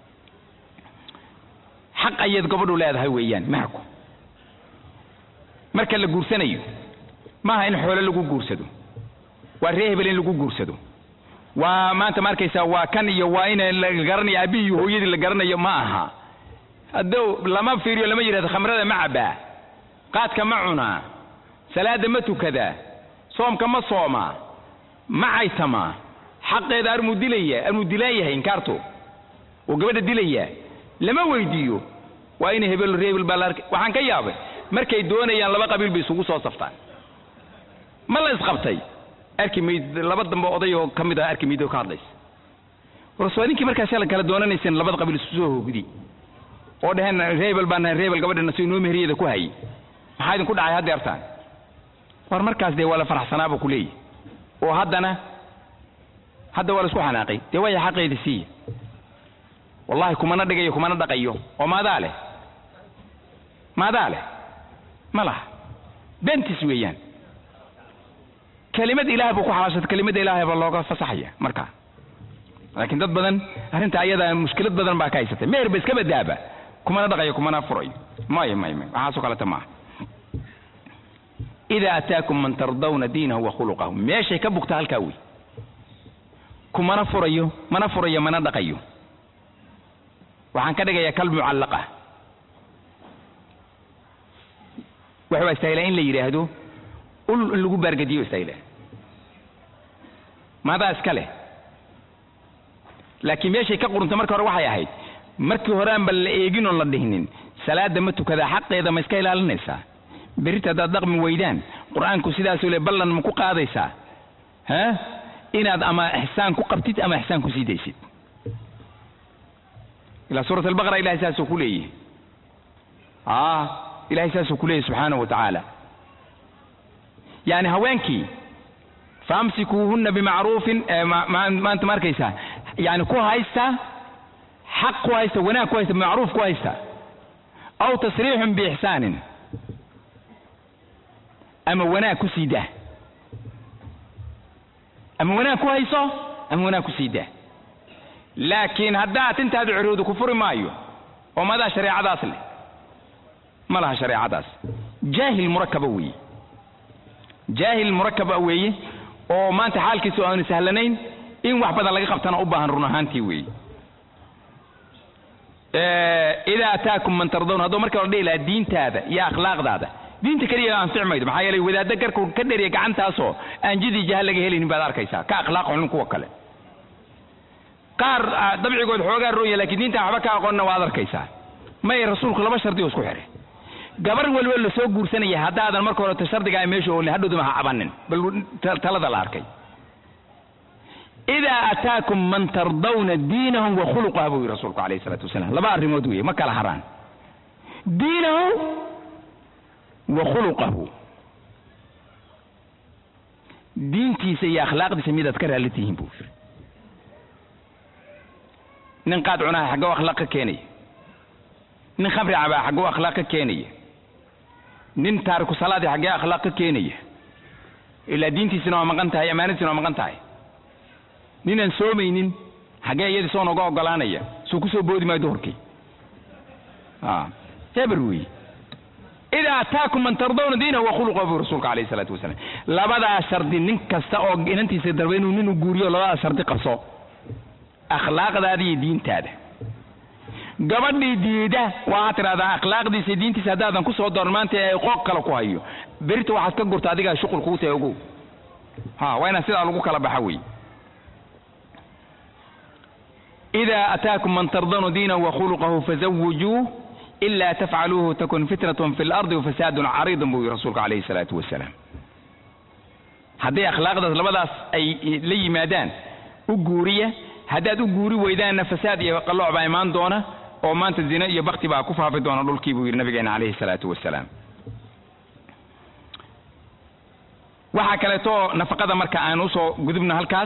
xaq ayaad gabadhu leedahay weeyaan meherku marka la guursanayo maaha in xoolo lagu guursado waa ree hebel in lagu guursado waa maanta ma arkaysaa waa kan iyo waa in la garanayo aabihii iyo hooyadii la garanayo ma aha hadduu lama fiiriyo lama yidhahdo khamrada ma cabaa qaadka ma cunaa salaada ma tukadaa soomka ma soomaa ma caytamaa xaqeeda armuu dilaya armuu dilaan yahay inkaarto oo gabadha dilaya lama weydiiyo waa ina hebel reebel baa la arkay waxaan ka yaabay markay doonayaan laba qabiil bay isugu soo saftaan ma la isqabtay arki mayd laba dambe oday oo ka mid ah arki mayd oo ka hadlaysa warso ninkii markaas la kala doonanayseen labada qabiil isku soo hoogdi oo dheheen reebel baan nahay reebel gabadhana si inoo meheriyada ku hayay maxaa idinku dhacay haddeertaan war markaas dee waa la faraxsanaaba ku leeyahy oo haddana hadda waa la isku xanaaqay dee waya xaqeeda siiya wallahi kumana dhigayo kumana dhaqayo oo maadaa leh maadaa leh ma laha bentis weeyaan kelimad ilaah buu ku xalaashata kelimada ilaahay baa looga fasaxaya markaa laakiin dad badan arrinta ayadaa mushkilad badan baa ka haysatay meher ba iska badaaba kumana dhaqayo kumana furayo maya may may waxaasoo kaleta maaha ida ataakum man tardawna diinahu wa khuluqahu meeshay ka bugta halkaa wey kumana furayo mana furayo mana dhaqayo waxaan ka dhigayaa kal mucallaqa waxaa istaahilaa in la yidhaahdo ul in lagu baargadiyo istaahila maadaa iska leh laakiin meeshay ka qurunta marka hore waxay ahayd markii hore aanba la eegin oon la dhihnin salaada ma tukadaa xaqeeda ma iska ilaalinaysaa berrita haddaad dhaqmi weydaan qur-aanku sidaasuu le ballan ma ku qaadaysaa ha inaad ama ixsaan ku qabtid ama ixsaan ku sii daysid ilaa suurat albaqara ilahay saasuu ku leeyahy a ilahay saasuu ku leeyahy subxaanahu wa tacaala yani haweenkii faamsikuuhunna bimacruufin maanta ma arkaysaa yani ku haysta xaq ku haysta wanaag ku haysta bimacruuf ku haysta aw tasriixun biixsaanin ama wanaag ku sii dah ama wanaag ku hayso ama wanaag ku sii dah laakiin haddaad intaadu ciroodu ku furi maayo oo madaa shareecadaas leh ma laha shareecadaas jaahil murakaba weeye jaahil murakaba weeye oo maanta xaalkiisu aanu sahlanayn in wax badan laga qabtana u baahan run ahaantii weeye idaa ataakum man tardawn hadduu marka la dhihi lahaa diintaada iyo akhlaaqdaada diinta keliya anfic maydo maxaa yeelay wadaadda garku ka dheriya gacantaasoo aan jidii jaha laga helaynin baad arkaysaa ka akhlaaq xun kuwa kale qaar dabcigood xoogaa rooya laakiin diintaan waxba ka aqoonna waad arkaysaa may rasuulku laba shardi oo isku xihay gabar waliba la soo guursanaya haddaadan marka horeta shardigaa meesha oolin hadhowdama ha cabanin bal talada la arkay idaa ataakum man tardawna diinahum wa khuluqaha buu yihi rasuulku alayh isalaatu wasalaam laba arrimood weeye ma kala haraan diinahu wa khuluqahu diintiisa iyo akhlaaqdiisa midaad ka raalli tihiin buu yiri nin qaad cunaha xaggoo akhlaaq ka keenaya nin khamri cabaa xaggoo akhlaaq ka keenaya nin taariku salaadi xaggee akhlaaq ka keenaya ilaa diintiisina waa maqan tahay amaanadiisina waa maqan tahay ninaan soomaynin xaggee iyadii soo noga ogolaanaya suu ku soo boodi maayo duhurkii eber weeye idaa ataakum man tardawna diinahu wa khuluqahu buu rasuulka alayh isalaatu wasalaam labadaa shardi nin kasta oo inantiisa darba inuu nin u guuriyo labadaa shardi qabso akhlaaqdaada iyo diintaada gabadhii diida waxaad tidhahdaa akhlaaqdiisa diintiisa haddaadan ku soo dooran maanta ee qooq kale ku hayo berita waxaad ka gurta adigaa shuqul kugu tahay ogow ha waa inaan sidaa lagu kala baxa wey إذا أتاكم من ترضون دينه وخلقه فزوجوه إلا تفعلوه تكن فتنة في الأرض وفساد عريض بو رسولك عليه الصلاة والسلام haddii akhlaaqdaas labadaas ay la yimaadaan u guuriya haddaad u guuri weydaanna fasaad iyo qallooc baa imaan doona oo maanta zina iyo bakti baa ku faafi doona dhulkii buu yidhi nabigeena calayhi salaatu wasalaam waxaa kaleeto nafaqada marka aan usoo gudubno halkaas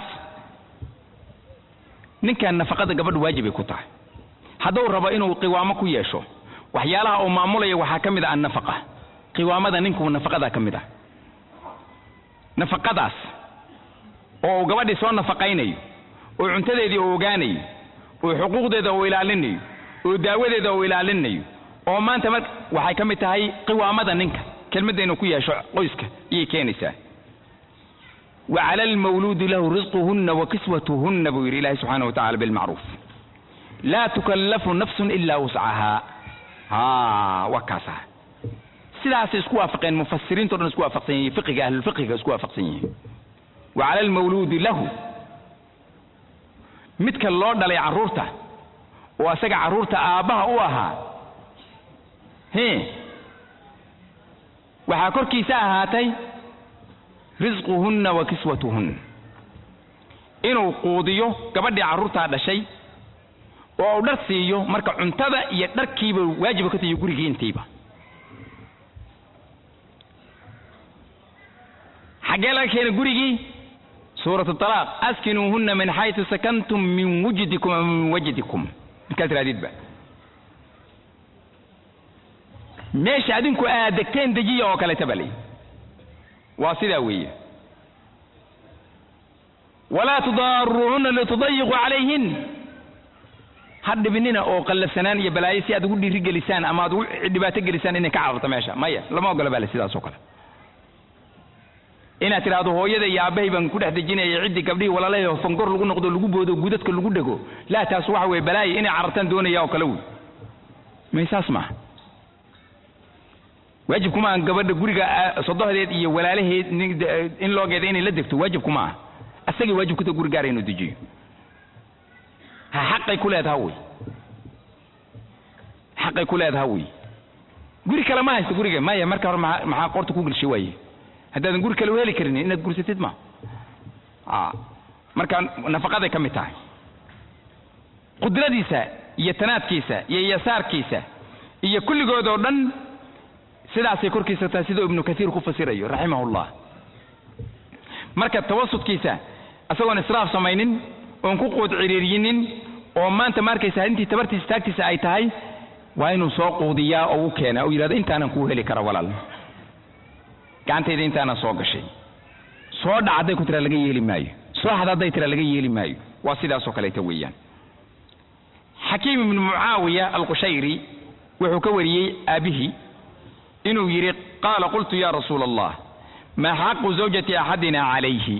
ninkan nafaqada gabadhu waajibay ku tahay hadduu rabo inuu qiwaamo ku yeesho waxyaalaha uu maamulaya waxaa ka mid ah annafaqa qiwaamada ninku nafaqadaa ka mid ah nafaqadaas oo uu gabadhii soo nafaqaynayo oo cuntadeedii uu ogaanayo oo xuquuqdeeda uu ilaalinayo oo daawadeeda uu ilaalinayo oo maanta mar waxay ka mid tahay qiwaamada ninka kelmadda inuu ku yeesho qoyska ayay keenaysaa وعلى المولود له رزقهن وكسوتهن بو يري الله سبحانه وتعالى بالمعروف لا تكلف نفس إلا وسعها ها وكاسا sidaas isku waafaqeen mufasiriinto dhan isku waafaqsan yihiin fiqiga ahlulfiqiga isku waafaqsan yihiin wa cala almawluudi lahu midka loo dhalay carruurta oo asaga carruurta aabbaha u ahaa he waxaa korkiisa ahaatay risquhunna wa kiswatuhunna inuu quudiyo gabadhii carruurtaa dhashay oo uu dhar siiyo marka cuntada iyo dharkiiba waajiba ka tahiyo gurigii intiiba xaggee laga keenay gurigii suurat alaaq askinuuhunna min xaytu sakantum min wujdikum ama min wajdikum markaad tirahdidba meesha adinku aad degteen dejiya oo kaleeta baa leeyihi waa sidaa weeye walaa tudaaruuhunna litudayiquu calayhin ha dhibinina oo qallafsanaan iyo balaayo si aad ugu dhiiri gelisaan ama aad ugu dhibaato gelisaan inay ka cararto meesha maya lama ogola baa le sidaas oo kale inaad tidhaahdo hooyada iyo aabbahay baan ku dhex dejinaya ciddii gabdhihii walaalahay fangor lagu noqdo lagu boodo gudadka lagu dhego laa taas waxa weeye balaayo inay carartaan doonaya oo kale wey may saas maaha waajib kuma aha gabadha guriga sodohdeed iyo walaalaheed in loogeeda inay la degto waajib kuma aha asagay waajib ku tahay guri gaara inuu dejiyo ha xaqay ku leedaha wey xaqay ku leedaha wey guri kale ma haysto guriga maya marka hore maa maxaa qorta ku gelshay waaye haddaadan guri kale u heli karin inaad gursatid ma a marka nafaqaday ka mid tahay qudradiisa iyo tanaadkiisa iyo yasaarkiisa iyo kulligood oo dhan sidaasay korkiisa tahay siduu ibnu kasiir ku fasirayo raximahullah marka tawasudkiisa isagoon israaf samaynin oon ku quud ciriiriyinin oo maanta ma arkaysa intii tabartiisa taagtiisa ay tahay waa inuu soo quudiyaa oo u keena oo yidhahdo intaanan kuu heli kara walaal gacantayda intaanan soo gashay soo dhac hadday ku tira laga yeeli maayo soo xad hadday tira laga yeeli maayo waa sidaasoo kaleeta weeyaan xakiim ibnu mucaawiya alqushayri wuxuu ka wariyey aabihii inuu yidhi qaala qultu ya rasuula allah maa xaqu zawjati axadina calayhi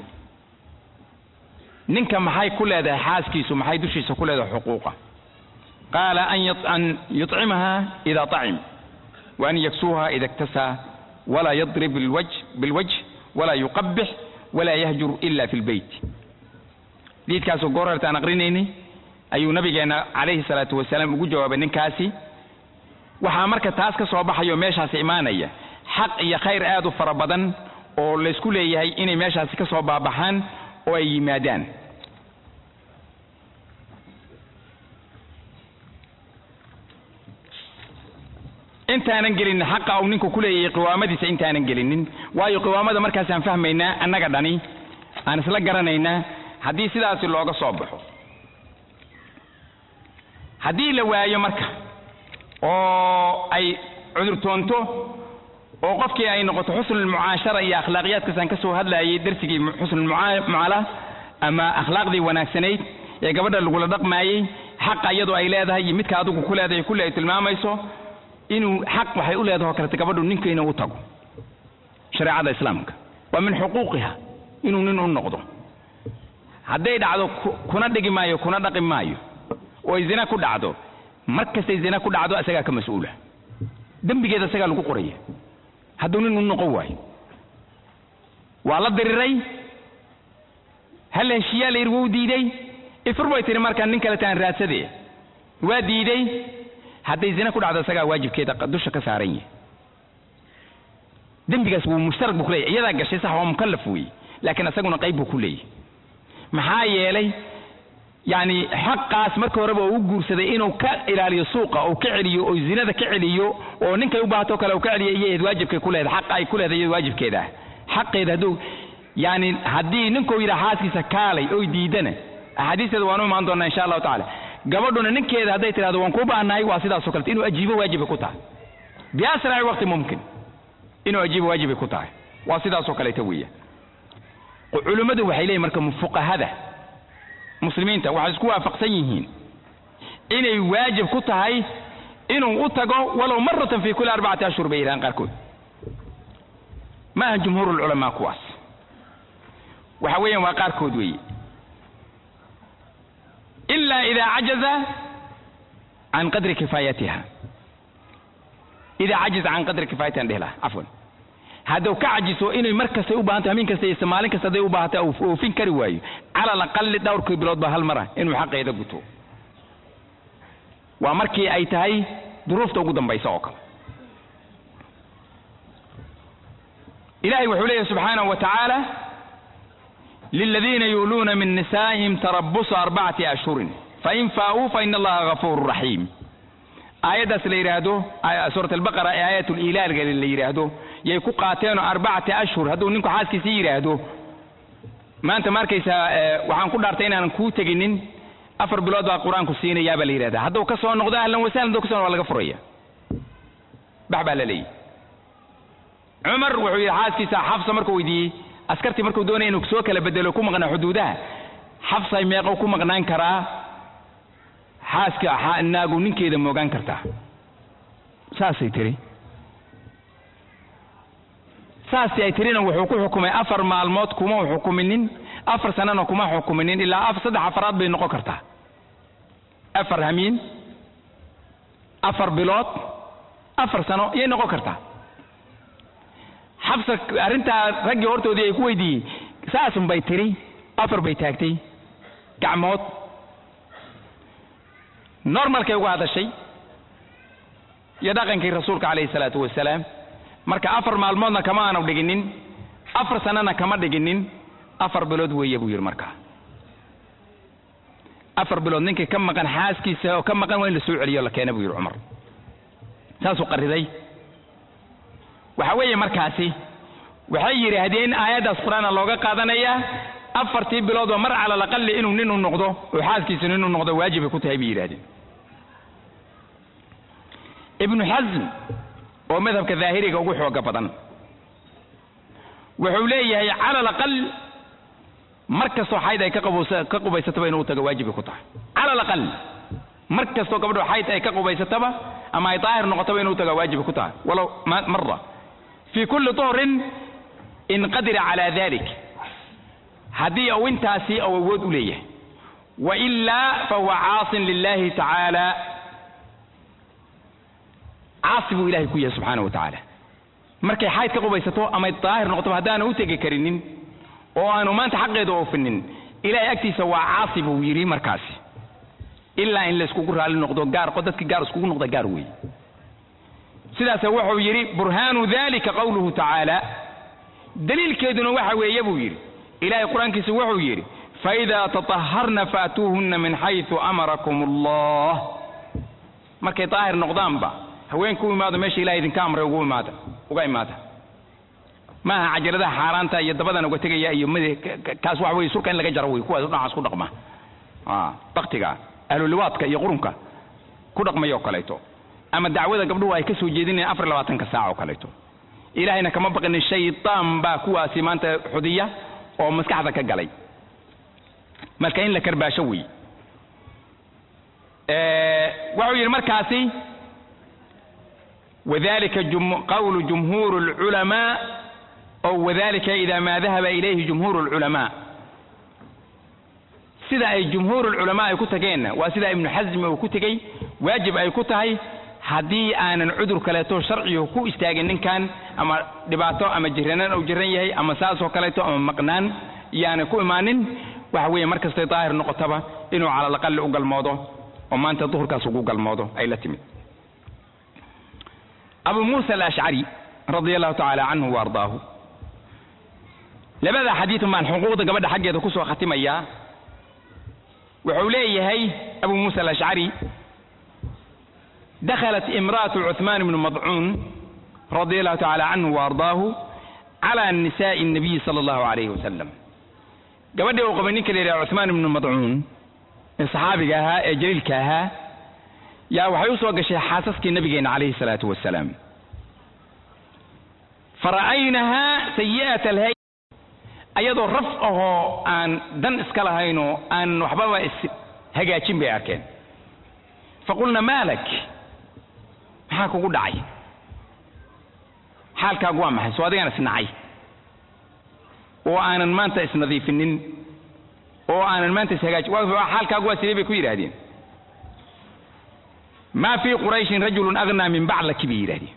ninka maxay ku leedahay xaaskiisu maxay dushiisa ku leedahay xuquuqa qaala an yuطcimaha ida طacim wa an yaksuuha ida اktasaa walaa yadrib bilwajh walaa yuqabix walaa yahjur ila fi lbeyt diidkaasoo goor hortaan aqrinaynay ayuu nabigeena calayhi salaatu wasalaam ugu jawaabay ninkaasi waxaa marka taas ka soo baxayo meeshaasi imaanaya xaq iyo khayr aad u fara badan oo laysku leeyahay inay meeshaasi ka soo baabaxaan oo ay yimaadaan intaanan gelinin xaqa uu ninku ku leeyahay qiwaamadiisa intaanan gelinin waayo qiwaamada markaasaan fahmaynaa annaga dhani aan isla garanaynaa haddii sidaasi looga soo baxo haddii la waayo marka oo ay cudurtoonto oo qofkii ay noqoto xusnulmucaashara iyo akhlaaqiyaadkaasaan ka soo hadlayay darsigii xusnulmucaala ama akhlaaqdii wanaagsanayd ee gabadha lagula dhaqmaayey xaqa iyadoo ay leedahay iyo midka adigu ku leedahay kulli ay tilmaamayso inuu xaq waxay u leedahay oo kalete gabadhu ninkayna u tago shareecada islaamka waa min xuquuqiha inuu nin u noqdo hadday dhacdo kuna dhigi maayo kuna dhaqi maayo oo ay zina ku dhacdo mar kastay zina ku dhacdo isagaa ka mas-uula dembigeeda isagaa lagu qoraya hadduu nin u noqon waayo waa la diriray hal heshiiyaa la yidhi wuu diiday ifur bay tihi markaa nin kale taan raadsade waa diiday hadday zina ku dhacdo isagaa waajibkeeda dusha ka saaran yahay dembigaas wuu mushtarak buu ku leeyahy iyadaa gashay sax waa mukallaf weeye laakiin isaguna qayb buu ku leeyahay maxaa yeelay yacni xaqaas marka horeba oo u guursaday inuu ka ilaaliyo suuqa oo ka celiyo oo zinada ka celiyo oo ninkay u baahato kale uu ka celiyo iyayd waajibkay ku leedahay xaqa ay ku leedahay iyad waajibkeeda ah xaqeeda hadduu yani haddii ninkuu yidhaha xaaskiisa kaalay oy diidana axaadiisteeda waanu imaan doonaa insha allahu tacaala gabadhuna ninkeeda hadday tidhahdo waan kuu baahnahay waa sidaasoo kalete inuu ajiibo waajibay ku tahay biasraci waqti mumkin inuu ajiibo waajibay ku tahay waa sidaasoo kaleeta weeya culimmadu waxay leeyihin marka fuqahada muslimiinta waxay isku waafaqsan yihiin inay waajib ku tahay inuu u tago walow maratan fi kulli arbacati ashhur bay yidhahaan qaarkood ma aha jumhuur ulculamaa kuwaas waxa weeyaan waa qaarkood weeye ila ida cajaza can qadri kifaayatiha ida cajaza can qadri kifaayatiha dheh laha cafwan hadduu ka cajiso inay mar kastay u baahanto habeen kasta iyo maalin kasta hadday u baahata oofin kari waayo cala alaqali dhowrkii bilood ba hal mara inuu xaqeeda guto waa markii ay tahay duruufta ugu dambaysa oo kale ilahay wuxuu leeyahy subxaanahu wa tacaala liladiina yuuluuna min nisaa'ihim tarabusu arbacati ashhurin fain faa'uu faina allaha gafuuru raxiim aayaddaas la yidhaahdo suurat albaqara ee aayat liilaalga la yidhaahdo yay ku qaateenoo arbacati ashhur hadduu ninku xaaskiisii yidhaahdo maanta ma arkaysaa waxaan ku dhaartay inaanan kuu teginin afar bilood baa qur-aanku siinayaa baa la yidhahda hadduu ka soo noqdo ahlan wasahlan hadduu ka soo noqdo waa laga furaya bax baa la leeyahy cumar wuxuu yidhi xaaskiisa xafsa markuu weydiiyey askartii markuu doonaya inuu soo kala bedelo ku maqnaa xuduudaha xafsay meeqow ku maqnaan karaa xaaska naagu ninkeeda moogaan kartaa saasay tiri saasi ay tirina wuxuu ku xukumay afar maalmood kuma xukuminin afar sanana kuma xukuminin ilaa saddex afaraad bay noqon kartaa afar hamiin afar bilood afar sano yay noqon kartaa xabsa arrintaa raggii hortoodii ay ku weydiiyey saasun bay tiri afar bay taagtay gacmood normalkay uga hadashay iyo dhaqankii rasuulka calayhi salaatu wasalaam marka afar maalmoodna kama aanu dhiginin afar sanana kama dhiginin afar bilood weeye buu yidhi markaa afar bilood ninkii ka maqan xaaskiisa oo ka maqan waa in la soo celiyo la keena buu yidhi cumar saasuu qariday waxa weeye markaasi waxay yidhaahdeen aayaddaas qur-aana looga qaadanayaa afartii biloodba mar cala alaqali inuu nin u noqdo oo xaaskiisa nin u noqdo waajibay ku tahay bay yidhahdeen ibnu xasm oo madhabka daahiriga ugu xooga badan wuxuu leeyahay cala alaqal mar kastoo xayd ay ka qubaysataba inuu tago waajibay ku tahay cala alaqal mar kastoo gabadho xayd ay ka qubaysataba ama ay daahir noqotaba inuu tago waajibay ku tahay walow mara fi kulli tuhrin in qadira cala dalik haddii uu intaasi ou awood u leeyahay wailaa fahuwa caasin lilahi tacaala caasi buu ilahay ku yahay subxaana wa tacaala markay xayd ka qubaysato amay daahir noqotoba haddaanu u tegi karinin oo aanu maanta xaqeeda oofinin ilahay agtiisa waa caasi buu yidhi markaasi ilaa in layskugu raalli noqdo gaar dadki gaar iskugu noqda gaar weeye sidaase wuxuu yidhi burhaanu dalika qawluhu tacaala daliilkeeduna waxa weeye buu yidhi ilahay qur-aankiisa wuxuu yidhi faidaa tataharna faatuuhunna min xaysu amarakum allah markay daahir noqdaanba haweenka u imaado meesha ilahay idinka amray ugu imaada uga imaada maaha cajaladaha xaaraanta iyo dabadan uga tegaya iyo mid kaas waxa weye surka in laga jaro wey kuwaas dhinacaas ku dhaqma baktiga ahluliwaadka iyo qurunka ku dhaqmaya oo kaleeto ama dacwada gabdhuhu ay ka soo jeedinayaan afar labaatanka saac oo kaleeto ilaahayna kama baqinin shaytaan baa kuwaasi maanta xudiya oo maskaxda ka galay marka in la karbaasho wey wuxuu yidhi markaasi wadalika qawlu jumhuur اlculamaa o wadalika ida ma dahaba ilayhi jumhuur اlculamaa sida ay jumhuur اlculamaa ay ku tageenna waa sida ibnu xasmi uu ku tegey waajib ay ku tahay haddii aanan cudur kaleeto sharcigu ku istaagin ninkan ama dhibaato ama jiranan uu jiran yahay ama saasoo kaleeto ama maqnaan iyaanay ku imaanin waxa weeye mar kastay daahir noqotaba inuu cala alaqali u galmoodo oo maanta duhurkaas ugu galmoodo ay la timid abu muusa alashcari radia allahu tacaala canhu wa ardaahu labada xadiidun baan xuquuqda gabadha xaggeeda kusoo khatimayaa wuxuu leeyahay abu muusa alashcari dakhalat imra'atu cuثmaan bnu madcuun radia allahu tacaala canhu wa ardaahu cala nisaa'i الnabiyi sala allahu alayhi wasalam gabadhii uu qabay ninka la yidhaha cuثmaan ibnu madcuun ee saxaabiga ahaa ee jaliilka ahaa yaa waxay u soo gashay xaasaskii nabigeena calayhi salaatu wasalaam fara'aynahaa sayi'at alhay ayadoo raf ahoo aan dan iska lahaynoo aan waxbaba is hagaajin bay arkeen faqulna maalak maxaa kugu dhacay xaalkaagu waa maxay soo adigaan isnacay oo aanan maanta isnadiifinin oo aanan maanta ishagaajin xaalkaagu waa sidee bay ku yidhaahdeen maa fii qurayshin rajulun aghnaa min baclaki bay yidhahdeen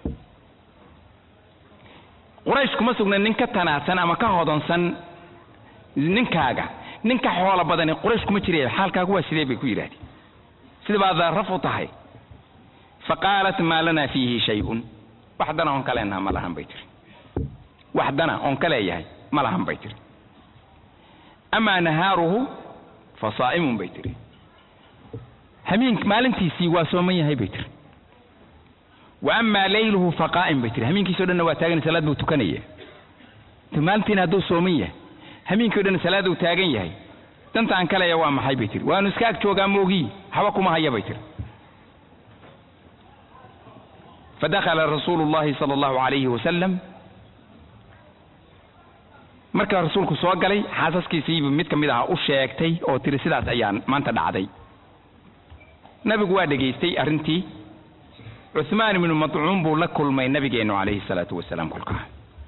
quraysh kuma sugna nin ka tanaadsan ama ka hodansan ninkaaga ninka xoolo badani quraysh kuma jiraya xaalkaagu waa sidee bay ku yidhahdeen sida baad raf u tahay faqaalat maa lanaa fiihi shay-un wax dana oon ka leenaha ma lahan bay tiri wax dana oon ka leeyahay ma lahan bay tiri amaa nahaaruhu fa saa'imun bay tiri hamiin maalintiisii waa sooman yahay bay tiri wa amaa layluhu fa qaa'im bay tiri hamiinkiisao dhanna waa taagan salaad buu tukanaya maalintiina hadduu sooman yahay hamiinkii o dhan salaad uu taagan yahay danta aan ka leeya waa maxay bay tiri waanu iska ag joogaa moogii waxba kuma haya bay tiri fadakhala rasuulu llahi sala allahu alayhi wasalam markaa rasuulku soo galay xaasaskiisiibu mid ka mid aha u sheegtay oo tiri sidaas ayaan maanta dhacday nabigu waa dhegaystay arrintii cuhmaan ibnu madcuun buu la kulmay nabigeennu calayhi salaatu wasalaam kolkaa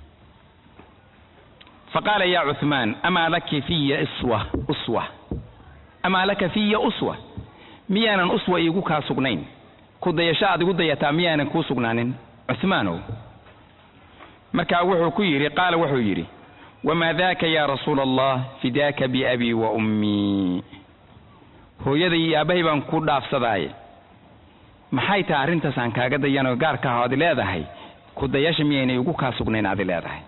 faqaala ya cuhmaan amaa laki fiya iswa uswa amaa laka fiya uswa miyaanan uswa iigu kaa sugnayn ku dayasho aad igu dayataa miyaanan kuu sugnaanin cuhmaanow markaa wuxuu ku yidhi qaala wuxuu yidhi wamaa daaka ya rasuula allah fidaaka biabii wa ummii hooyaday iyo aabbahay baan ku dhaafsadaaye maxay tahay arrintaas aan kaaga dayanoo gaarka aho adi leedahay ku dayasha miyaynay igu kaa sugnayn adi leedahay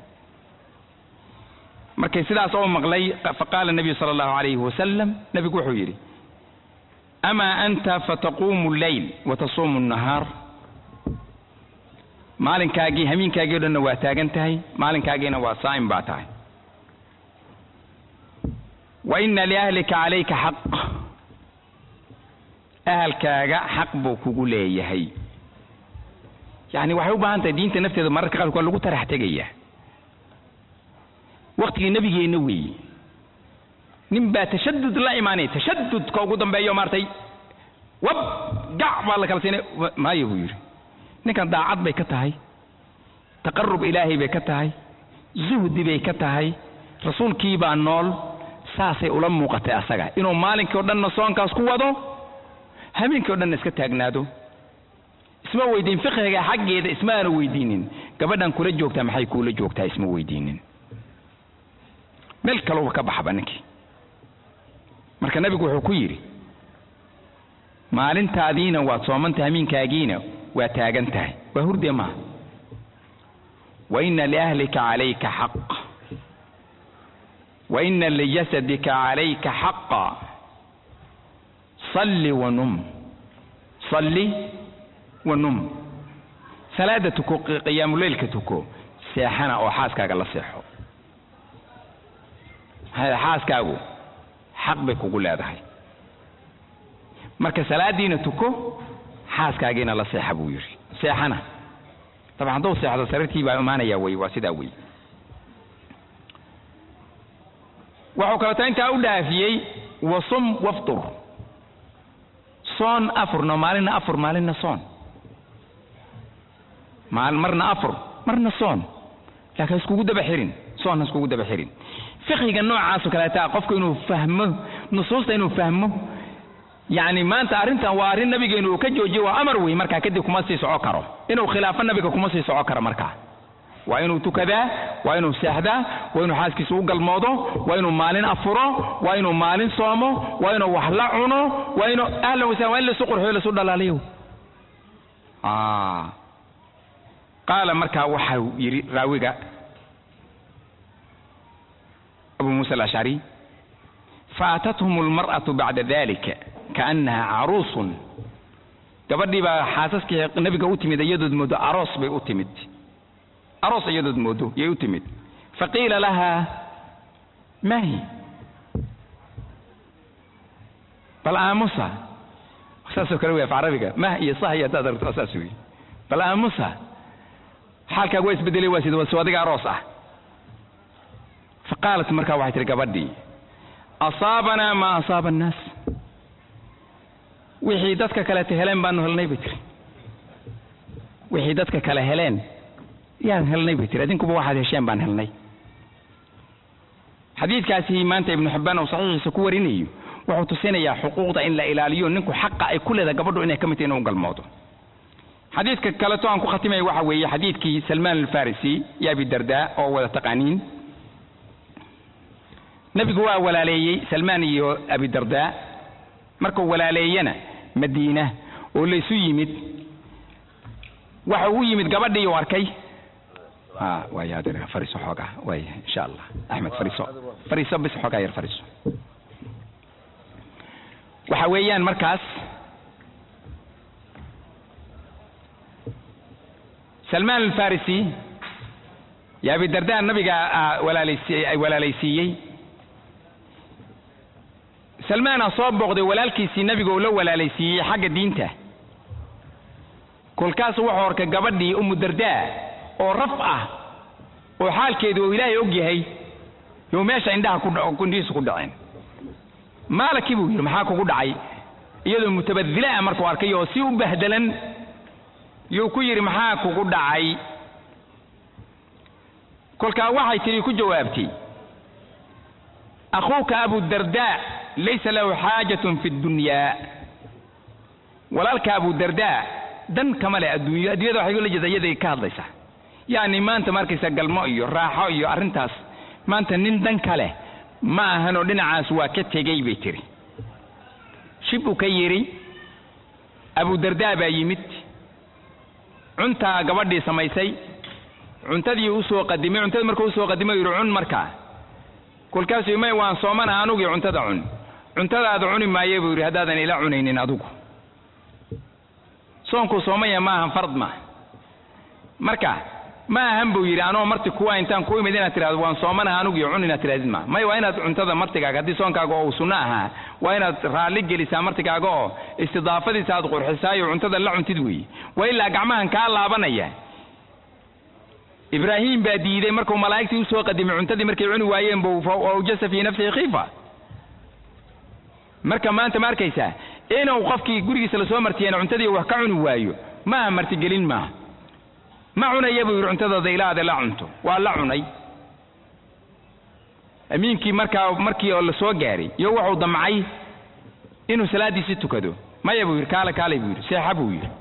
markay sidaas oo maqlay faqaala nabiyu sala allahu alayhi wasalam nebigu wuxuu yidhi amaa anta fataquumu lleyl wa tasuumu nnahaar maalinkaagii hamiinkaagii o dhanna waa taagan tahay maalinkaagina waa saa'im baa tahay wa ina liahlika calayka xaq ahalkaaga xaq buu kugu leeyahay yacni waxay u baahan tahay diinta nafteeda mararka qaarkood waa lagu tarax tegaya waktigii nebigeenna weeye nin baa tashadud la imaanaya tashadudka ugu dambeeyo maartay wab gac baa la kala siinay maayo buu yidhi ninkan daacad bay ka tahay taqarub ilaahay bay ka tahay zuhdi bay ka tahay rasuulkii baa nool saasay ula muuqatay asaga inuu maalinkii o dhanna soonkaas ku wado habeenkii o dhanna iska taagnaado isma weydiin fiqhiga xaggeeda isma aanu weydiinin gabadhan kula joogtaa maxay kuula joogtaa isma weydiinin meel kaleuba ka baxba ninkii marka nabigu wuxuu ku yidhi maalintaadiina waad soomantay hamiinkaagiina waa taagan tahay waa hurdee maaha wa ina liahlika calayka xaq wa ina lijasadika calayka xaqa salli wa num salli wa num salaada tuko qiyaamuleylka tuko seexana oo xaaskaaga la seexo xaaskaagu xaq bay kugu leedahay marka salaadiina tuko xaaskaagiina la seexa buu yidhi seexana dabcan hadduu seexdo sariirtii baa imaanaya wey waa sidaa wey wuxuu kaleeto intaa u dhaafiyey wasum waftur soon afurno maalinna afur maalinna soon maal marna afur marna soon laakiin iskugu daba xirin soon ha iskugu daba xirin fiqhiga noocaasoo kaleeta qofku inuu fahmo nusuusta inuu fahmo yacni maanta arrintan waa arrin nabigeenu uu ka joojiye waa amar wey markaa kadib kuma sii soco karo inuu khilaafo nabiga kuma sii soco karo markaa waa inuu tukadaa waa inuu seexdaa waa inuu xaaskiisa u galmoodo waa inuu maalin afuro waa inuu maalin soomo waa inuu wax la cuno waa inuu ahlan wasahlan waa in lasu qurxiyo lasu dhalaaliyo qaala markaa waxau yidhi raawiga abu muusa alashcari faatathum almar'atu bacda dalika kaannaha caruusun gabadhii baa xaasaskii nabiga u timid iyadood moodo aroos bay u timid aroos iyadood moodo yay u timid faqiila laha mahi bal aamusa saasoo kale wey af carabiga mah iyo sah iyo haddaad aragto saas wey bal aamusa xaalkaagu waa isbedelay waa sida soo adiga aroos ah faqaalat markaa waxay tihi gabadhii asaabanaa maa asaaba annaas wixii dadka kaleeta heleen baanu helnay bay tiri wixii dadka kale heleen yaan helnay bay tiri adinkuba waxaad hesheen baan helnay xadiidkaasi maanta ibnu xibbaan uu saxiixiisa ku warinayo wuxuu tusinayaa xuquuqda in la ilaaliyo ninku xaqa ay ku leedahay gabadhu inay ka mid tahay inuu galmoodo xadiidka kaleto aan ku khatimaya waxa weeye xadiidkii salmaan alfarisi iyo abi dardaa oo wada taqaaniin nebigu waa walaaleeyey salmaan iyo abi dardaa markuu walaaleeyana madiina oo laysu yimid waxa uu yimid gabadhii uu arkay waaya adeer fariiso xoogaa waaya insha allah axmed fariiso fariiso bis xoogaa yar fariiso waxa weeyaan markaas salmaan alfarisi yo abi dardaa nabiga walaalaysi ay walaalaysiiyey salmaana soo booqday walaalkiisii nabiga uu la walaalaysiiyey xagga diinta kolkaasu wuxuu arkay gabadhii umu dardaa oo raf ah oo xaalkeedu uu ilaahay og yahay you meesha indhaha ku indhihiisu ku dhaceen maalakii buu yidhi maxaa kugu dhacay iyadoo mutabadila ah markuu arkay oo si u bahdelan yuu ku yidhi maxaa kugu dhacay kolkaa waxay tidhi ku jawaabtay akhuuka abudardaa laysa lahu xaajatun fi ddunyaa walaalka abudardaa dan kama leh adduunyo adduunyada waxay ula jeeda iyaday ka hadlaysaa yacni maanta markaysa galmo iyo raaxo iyo arrintaas maanta nin dan ka leh ma ahanoo dhinacaas waa ka tegey bay tiri shib uu ka yidhi abudardaa baa yimid cuntaa gabadhii samaysay cuntadii u soo qadimay cuntadii markuu usoo qadimay yidhi cun markaa kolkaasuu may waan soomana anugii cuntada cun cuntadaada cuni maaye buu yidhi haddaadan ila cunaynin adigu soonkuu soomaya ma ahan fard ma marka ma ahan buu yidhi anoo marti kuwa intaan ku imid inaad tirahdo waan soomanaha anugii cun inaad tirahdid ma may waa inaad cuntada martigaaga haddii soonkaaga oo uu sunno ahaa waa inaad raalli gelisaa martigaaga oo istidaafadiisa aad qurxisaayo cuntada la cuntid weeye waa ilaa gacmahan kaa laabanaya ibraahim baa diiday markuu malaa'igtii usoo qadimay cuntadii markay cuni waayeen buu awjasa fii nafsihi khiifa marka maanta ma arkaysaa inuu qofkii gurigiisa lasoo martiyeen cuntadii wax ka cuni waayo maaha martigelin maaha ma cunaya buu yidhi cuntadooda ilaada la cunto waa la cunay amiinkii markaa markii oo la soo gaaray iyo wuxuu damcay inuu salaaddiisi tukado maya buu yidhi kaale kaalay buu yidhi seexa buu yidhi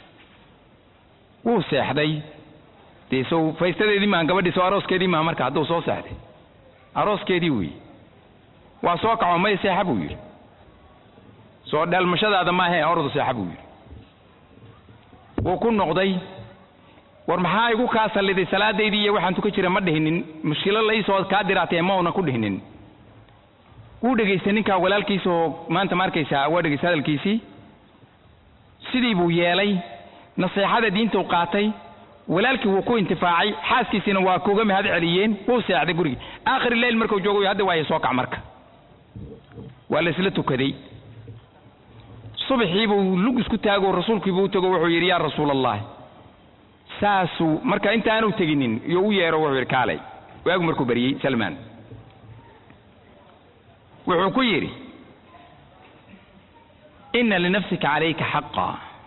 wuu seexday dee sow faystadeedii maaha gabadhii soo arooskeedii maaha marka hadduu soo seexday arooskeedii weeye waa soo kaco maya seexa buu yidhi soo dheelmashadaada maahe ordu seexa buu yidhi wuu ku noqday war maxaa igu kaa salliday salaadaydii iyo waxaan tuka jira ma dhihinin mushkilo laysoo kaa diraatee ma una ku dhihinin wuu dhegaystay ninkaa walaalkiisa oo maanta ma arkaysaa waa dhegaystay hadalkiisii sidii buu yeelay naseexada diintuu qaatay walaalkii wuu ku intifaacay xaaskiisiina waa kuga mahad celiyeen wuu seexday gurigii aakhiri leyl markuu joogo hadda waaye soo kac marka waa la isla tukaday subaxii buu lug isku taago rasuulkiibuu u tago wuxuu yidhi yaa rasuul allah saasuu marka intaanu teginin iyo u yeero wuxuu yidhi kaalay waagu markuu baryey salmaan wuxuu ku yidhi ina linafsika calayka xaqa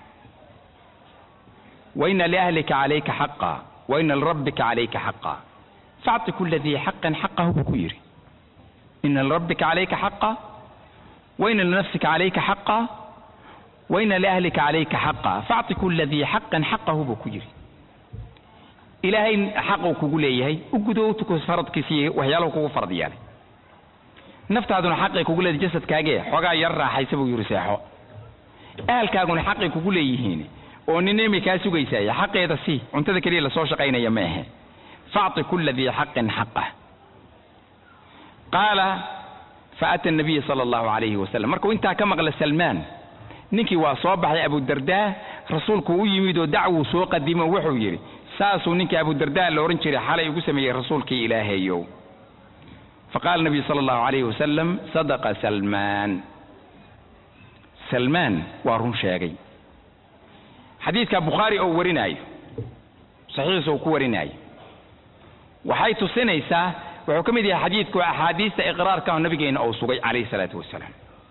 wa ina liahlika calayka xaqa wa ina lirabbika calayka xaqa faacti kula dii xaqin xaqahu buu ku yidhi ina lirabbika calayka xaqa waina linafsika calayka xaqa waina liahlika calayka xaqa faacti kula dii xaqan xaqahu buu ku yidhi ilaahay xaquu kugu leeyahay u gudo u tuko faradkiisa iyo waxyaalahu kugu farad yeelay naftaaduna xaqay kugu leedahay jasadkaagee xoogaa yar raaxaysa buu yidhi seexo ahalkaaguna xaqay kugu leeyihiin oo ninimi kaa sugaysaya xaqeeda si cuntada keliya lasoo shaqaynaya ma ahe faacti kula dii xaqin xaqah qaala faata nabiya sala allahu calayhi wasalam markuu intaa ka maqla salmaan ninkii waa soo baxay abudardaa rasuulku u yimid oo dacwuu soo qadimo wuxuu yidhi saasuu ninkii abudardaa la odhan jiray xalay ugu sameeyey rasuulkii ilaahayow faqala nabiyu sala allahu calayhi wasalam sadaqa salmaan salmaan waa run sheegay xadiidka bukhaari oo warinaayo saxiixiisa uu ku warinaayo waxay tusinaysaa wuxuu ka mid yahay xadiidku axaadiista iqraarka oo nabigeena uu sugay calayhi salaatu wasalaam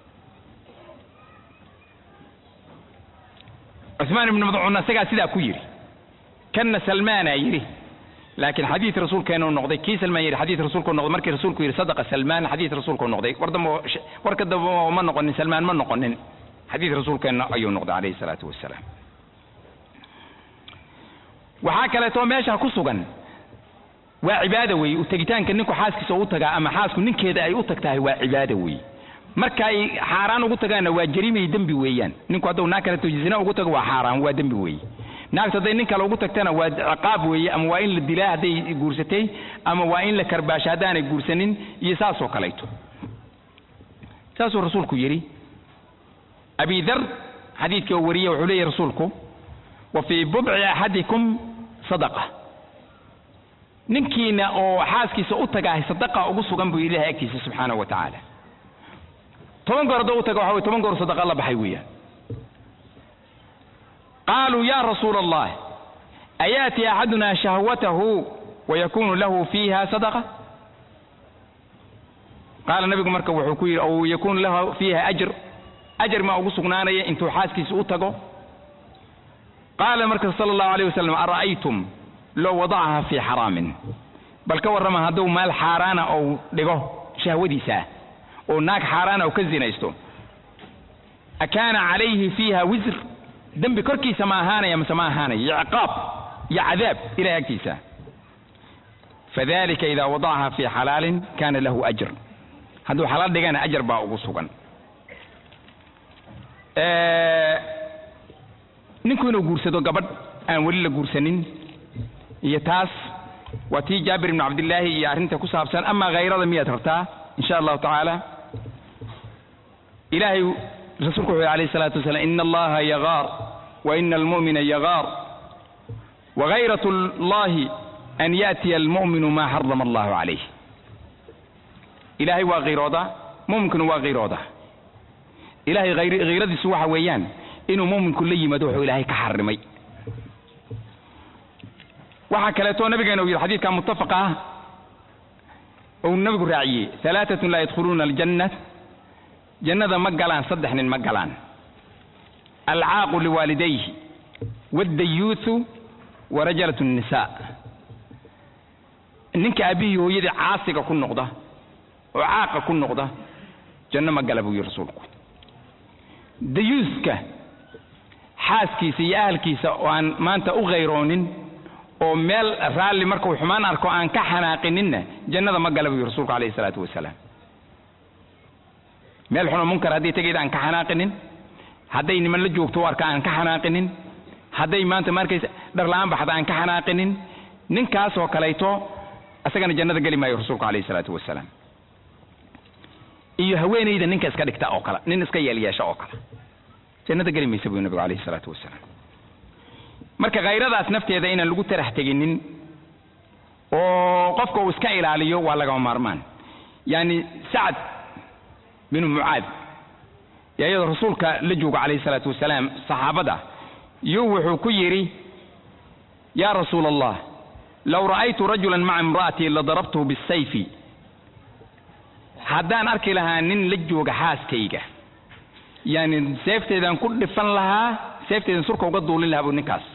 cuثmaan ibnu madcuunna isagaa sidaa ku yidhi kanna salmaanaa yidhi laakiin xadiid rasuulkeenu noqday kii salmaan yidhi xadiid rasuulku noqday markii rasuulku yidhi sadaqa salmaan xadiid rasuulku noqday war dambe warka dambe ma noqonin salmaan ma noqonin xadiid rasuulkeenna ayuu noqday calayhi salaatu wasalaam waxaa kaleetoo meesha ku sugan waa cibaada weeye u tegitaanka ninku xaaskiisa u tagaa ama xaasku ninkeeda ay u tagtahay waa cibaada weeye marka ay xaaraan ugu tagaanna waa jariimay dembi weeyaan ninku hadduu naag kaleto zina ugu tago waa xaaraan waa dembi weeye naagtu hadday nin kale ugu tagtana waa ciqaab weeye ama waa in la dilaa hadday guursatay ama waa in la karbaasho haddaanay guursanin iyo saasoo kalayto saasuu rasuulku yidhi abi dar xadiidkii oo wariye wuxuu leeyahy rasuulku wa fii budci axadikum sadaqa ninkiina oo xaaskiisa u tagaahay sadaqa ugu sugan buu ilahay agtiisa subxaanahu wa tacaala toban goor hadduu u taga waxa wey toban goor sadaqa la baxay weeyaan qaaluu ya rasuula allah ayaati axaduna shahwatahu wayakunu lahu fiiha sadaqa qaala nabigu marka wuxuu ku yidhi ow yakunu lahu fiiha ajr ajar maa ugu sugnaanaya intuu xaaskiisa u tago qaala marka sala allahu alayh wasalam ara'aytum low wadacaha fii xaraamin bal ka warrama hadduu maal xaaraana ou dhigo shahwadiisa oo naag xaaraana u ka zinaysto akaana calayhi fiiha wisr dembi korkiisa ma ahaanaya mase ma ahaanaya iyo ciqaab iyo cadaab ilahay agtiisa fadalika idaa wadacaha fii xalaalin kana lahu ajr hadduu xalaal dhigana ajar baa ugu sugan ninku inuu guursado gabadh aan weli la guursanin iyo taas waa tii jaabir ibnu cabdillaahi iyo arrinta ku saabsan amaa hayrada miyaad rabtaa insha allahu tacaala ilaahay rasuulku wuxuu alayh الsalatu wasalam ina allaha yagaar wa ina almu'mina yagaar wagayrat اllahi an yaأtiya almu'minu ma xarama allahu calayh ilaahay waa kiiroodaa mu'minkuna waa kiiroodaa ilahay hayradiisu waxa weeyaan inuu mu'minku la yimaado wuxuu ilaahay ka xarimay waxaa kaleeto nabigeena uu yidhi xadiidka mutafaqa ah uu nabigu raaciyey alaaatun laa yadkhuluuna aljanna jannada ma galaan saddex nin ma galaan alcaaqu liwaalidayhi waddayuuthu wa rajalat nisa ninka aabihii hooyadii caasiga ku noqda oo caaqa ku noqda janno ma gala buu yihi rasuulku dayuuska xaaskiisa iyo ahalkiisa oo aan maanta u khayroonin oo meel raalli markuu xumaan arko aan ka xanaaqininna jannada ma gala buu yihi rasuulku alayhi isalaatu wasalaam meel xunoo munkar hadday tegayda aan ka xanaaqinin hadday niman la joogto u arka aan ka xanaaqinin hadday maanta markaysa dharla-aan baxda aan ka xanaaqinin ninkaasoo kalayto isagana jannada geli maayo rasuulku alayhi isalaatu wasalaam iyo haweenayda ninka iska dhigta oo kale nin iska yeelyeesha oo kale jannada geli maysa buu nabigu alayhi isalaatu wasalaam marka khayradaas nafteeda inaan lagu tarax teginin oo qofka uu iska ilaaliyo waa lagama maarmaan yani sacad binu mucaad yaa iyadoo rasuulka la joogo calayhi salaatu wasalaam saxaabada yuu wuxuu ku yidhi yaa rasuula allah low ra'aytu rajulan maca imra'atii ladarabtuhu bisayfi haddaan arki lahaa nin la jooga xaaskayga yani seefteedaan ku dhifan lahaa seefteedan surka uga duulin lahaa buu ninkaas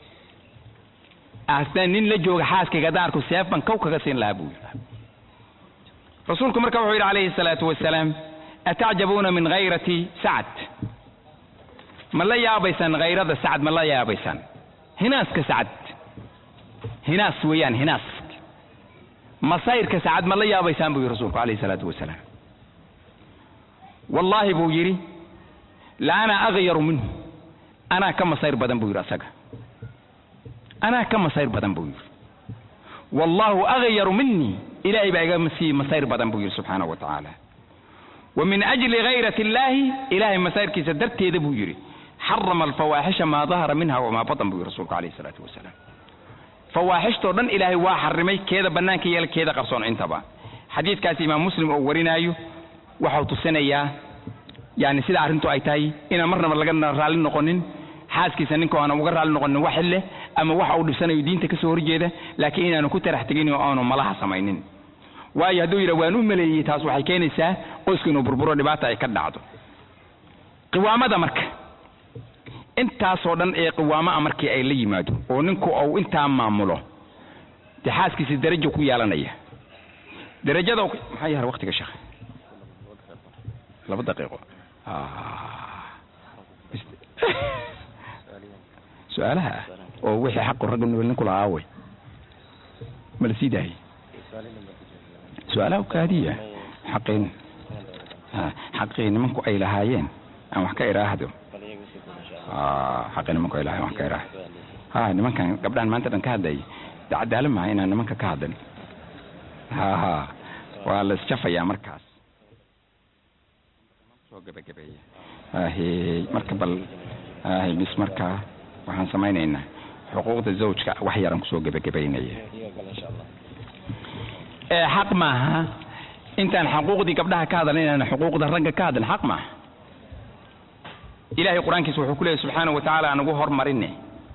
haddaan nin la jooga xaaskayga haddaan arko seef baan kow kaga siin lahaa buu yidhi rasuulku marka wuxuu yidhi calayhi salaatu wasalaam atacjabuuna min hayrati sacad ma la yaabaysaan hayrada sacad ma la yaabaysaan hinaaska sacad hinaas weeyaan hinaas masayrka sacad ma la yaabaysaan buu yidhi rasuulku calayhi salaatu wasalaam wallaahi buu yidhi la ana aghyaru minhu anaa ka masayr badan buu yidhi asaga anaa ka masayr badan buu yidhi wallaahu aghyaru minii ilaahay baa iga sii masayr badan buu yidhi subxaanahu wa tacaala wa min ajli hayrati illaahi ilaahay masayrkiisa darteeda buu yidhi xarama alfawaaxisha maa dahara minha wamaa batan buu yidhi rasuulku calayhi salaatu wasalaam fawaaxishtoo dhan ilaahay waa xarimay keeda bannaanka yeela keeda qarsoon intaba xadiidkaasi imaam muslim oo warinaayo waxau tusinayaa yani sida arrintu ay tahay inaan marnaba laga raalli noqonin xaaskiisa ninka aanan uga raalli noqonin wax leh ama waxa uu dhibsanayo diinta ka soo horjeeda laakiin inaanu ku tarax tegin oo aanu malaha samaynin waayo hadduu yidha waan u maleeyey taas waxay keenaysaa qoysku inuu burburo dhibaata ay ka dhacdo qiwaamada marka intaasoo dhan ee qiwaama'a markii ay la yimaado oo ninku uu intaa maamulo dee xaaskiisa darajo ku yeelanaya darajada maxaa yahay waqtiga sheekh laba daqiiqo su-aalaha ah oo wixii xaqu ragga ninku lahaa way ma la sii daayay su-aalaha kaadiya xaqin xaqii nimanku ay lahaayeen aan wax ka iraahdo xaqii nimanku ay lahaayeen wax ka iraahdo ha nimankan gabdhahan maanta dhan ka hadlayay de cadaalad maha inaan nimanka ka hadlin ha ha waa la isjafayaa markaas soo gebagabeeya ahe marka bal ahe bis markaa waxaan samaynaynaa xuquuqda zawjka wax yaran kusoo gebagabaynaya xaq maaha intaan xuquuqdii gabdhaha ka hadlan inaan xuquuqda ragga ka hadlan xaq maaha ilahay qur-aankiisa wuxuu ku leeyahy subxaanahu wa tacaala aan ugu hormarine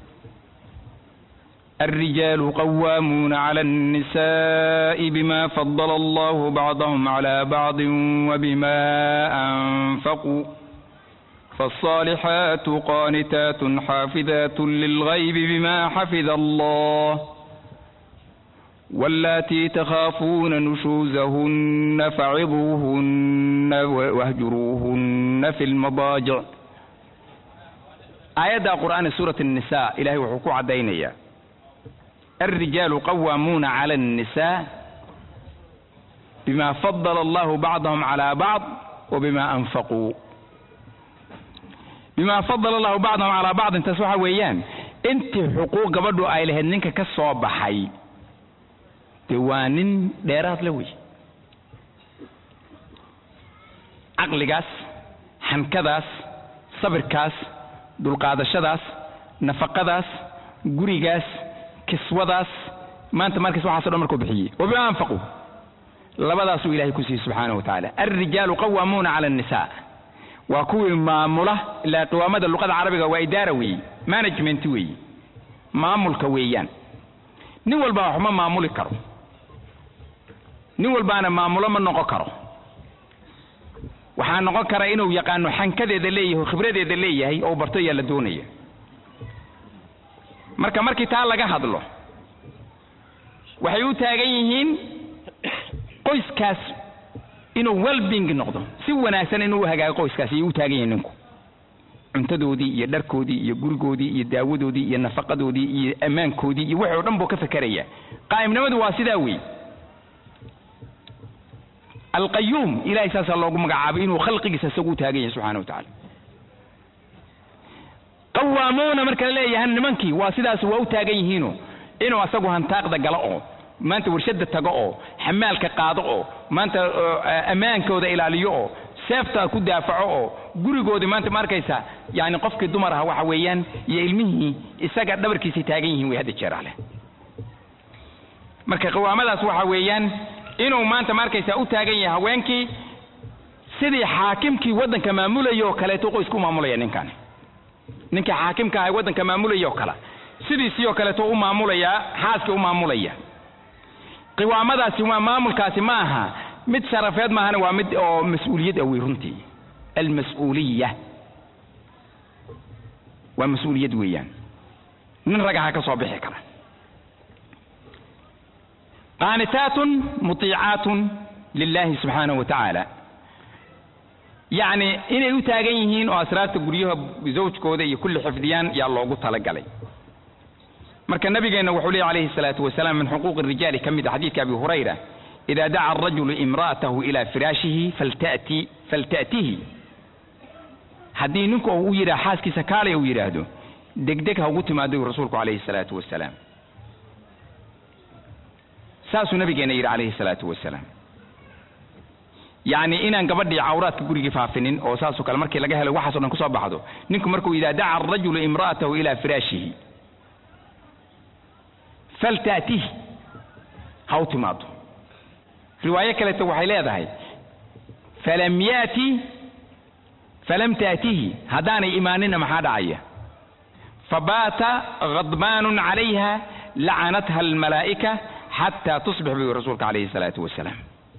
الرجال قوامون على النساء بما فضل الله بعضهم على بعض وبما أنفقوا فالصالحات قانتات حافظات للغيب بما حفظ الله واللاتي تخافون نشوزهن فعظوهن واهجروهن في المضاجع آيات قرآن سورة النساء إلهي وحكو عدينيا الرجال قوامون على النساء بما فضل الله بعضهم على بعض وبما أنفقوا بما فضل الله بعضهم على بعض انت سوحا ويان انت حقوق قبضوا اي لهن ننك كسو بحي دوانين ديرات لوي عقلقاس حنكداس صبركاس dulqaadashadaas nafaqadaas gurigaas kiswadaas maanta markas waxaaso dhan markuu bixiyey wabima anfaquu labadaasuu ilahay ku siiyey subxaanahu wa tacaala alrijaalu qawaamuuna cala annisaa waa kuwii maamula ilaa qiwaamada luqada carabiga waa idaara weeye management weeye maamulka weeyaan nin walba wax ma maamuli karo nin walbaana maamulo ma noqon karo waxaa noqon kara inuu yaqaano xankadeeda leeyahay khibradeeda leeyahay oo barto ayaa la doonaya marka markii taa laga hadlo waxay u taagan yihiin qoyskaas inuu welbing noqdo si wanaagsan inuu u hagaago qoyskaas ayay u taagan yihiin ninku cuntadoodii iyo dharkoodii iyo gurigoodii iyo daawadoodii iyo nafaqadoodii iyo ammaankoodii iyo wixii o dhan buu ka fekeraya qaa'imnimadu waa sidaa weey alqayuum ilahay saasaa loogu magacaabay inuu khalqigiisa isagu u taagan yahay subxana wa tacaala qawaamuuna marka la leeyahay nimankii waa sidaas waa u taagan yihiino inuu asagu hantaaqda galo oo maanta warshada tago oo xamaalka qaado oo maanta ammaankooda ilaaliyo oo seefta ku daafaco oo gurigoodii maanta ma arkaysa yani qofkii dumar aha waxa weeyaan iyo ilmihii isaga dhabarkiisay taagan yihiin way hadda jeeraaleh marka qawaamadaas waxa weeyaan inuu maanta ma arkaysa u taagan yahay haweenkii sidii xaakimkii waddanka maamulaya oo kaleeto qoysku maamulaya ninkan ninkii xaakimka ahay waddanka maamulaya oo kale sidiisii oo kaleeto u maamulaya xaaskii u maamulaya qiwaamadaasi waa maamulkaasi ma aha mid sharafeed maahana waa mid oo mas-uuliyad ah wey runtii almas-uuliya waa mas-uuliyad weeyaan nin ragaha ka soo bixi kara qaanitaatun mutiicaatun lilahi subxaanahu wa tacaala yacni inay u taagan yihiin oo asraarta guryaha zawjkooda iyo kulli xifdiyaan yaa loogu talagalay marka nabigeenna wuxuu leeyahy alayhi الsalaatu wasalaam min xuquuqi الrijaali ka mid a xadiidka abi hurayra ida daca arajulu imra'atahu ila firaashihi faltati falta'tihi haddii ninku u yidhah xaaskiisa kaalay uu yidhaahdo degdeg ha ugu timaado yu rasuulku calayhi الsalaatu wasalaam saasuu nabigeena yidhi calayhi الsalaatu wasalaam yacni inaan gabadhii cawraadka gurigii faafinin oo saasoo kale markii laga helo waxaaso dhan kusoo baxdo ninku markuu idaa daca arajulu imra'atahu ila firaashihi falta'tihi ha u timaado riwaayo kaleeto waxay leedahay falam yati falam taatihi haddaanay imaanina maxaa dhacaya fabaata ghadbaanun calayha lacanatha almalaa'ika xataa tusbix buu rasuulka calayhi salaatu wasalaam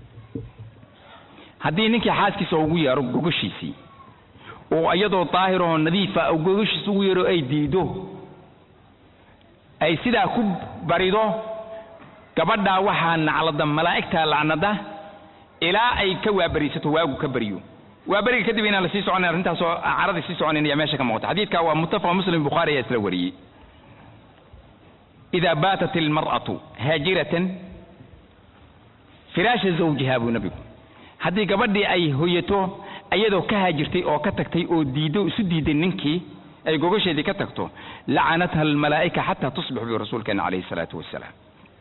haddii ninkii xaaskiisa ugu yeero gogashiisii oo iyadoo daahiroo nadiifa gogashiisa ugu yeero ay diido ay sidaa ku barido gabadhaa waxaa naclada malaa'igtaa lacnada ilaa ay ka waabariisato waagu ka baryo waaberiga kadib inaan la sii soconayn arrintaasoo caradii sii soconayn ayaa meesha ka muuqata xadiidka waa muttafaqa muslim bukhaari ayaa isla wariyey ida baatat ilmar'atu haajiratan firaasha zawjiha buu nabigu haddii gabadhii ay hoyato iyadoo ka haajirtay oo ka tagtay oo diido isu diiday ninkii ay gogasheedii ka tagto lacanatha almalaa'ika xataa tusbix buu rasuulkeena calayhi salaatu wasalaam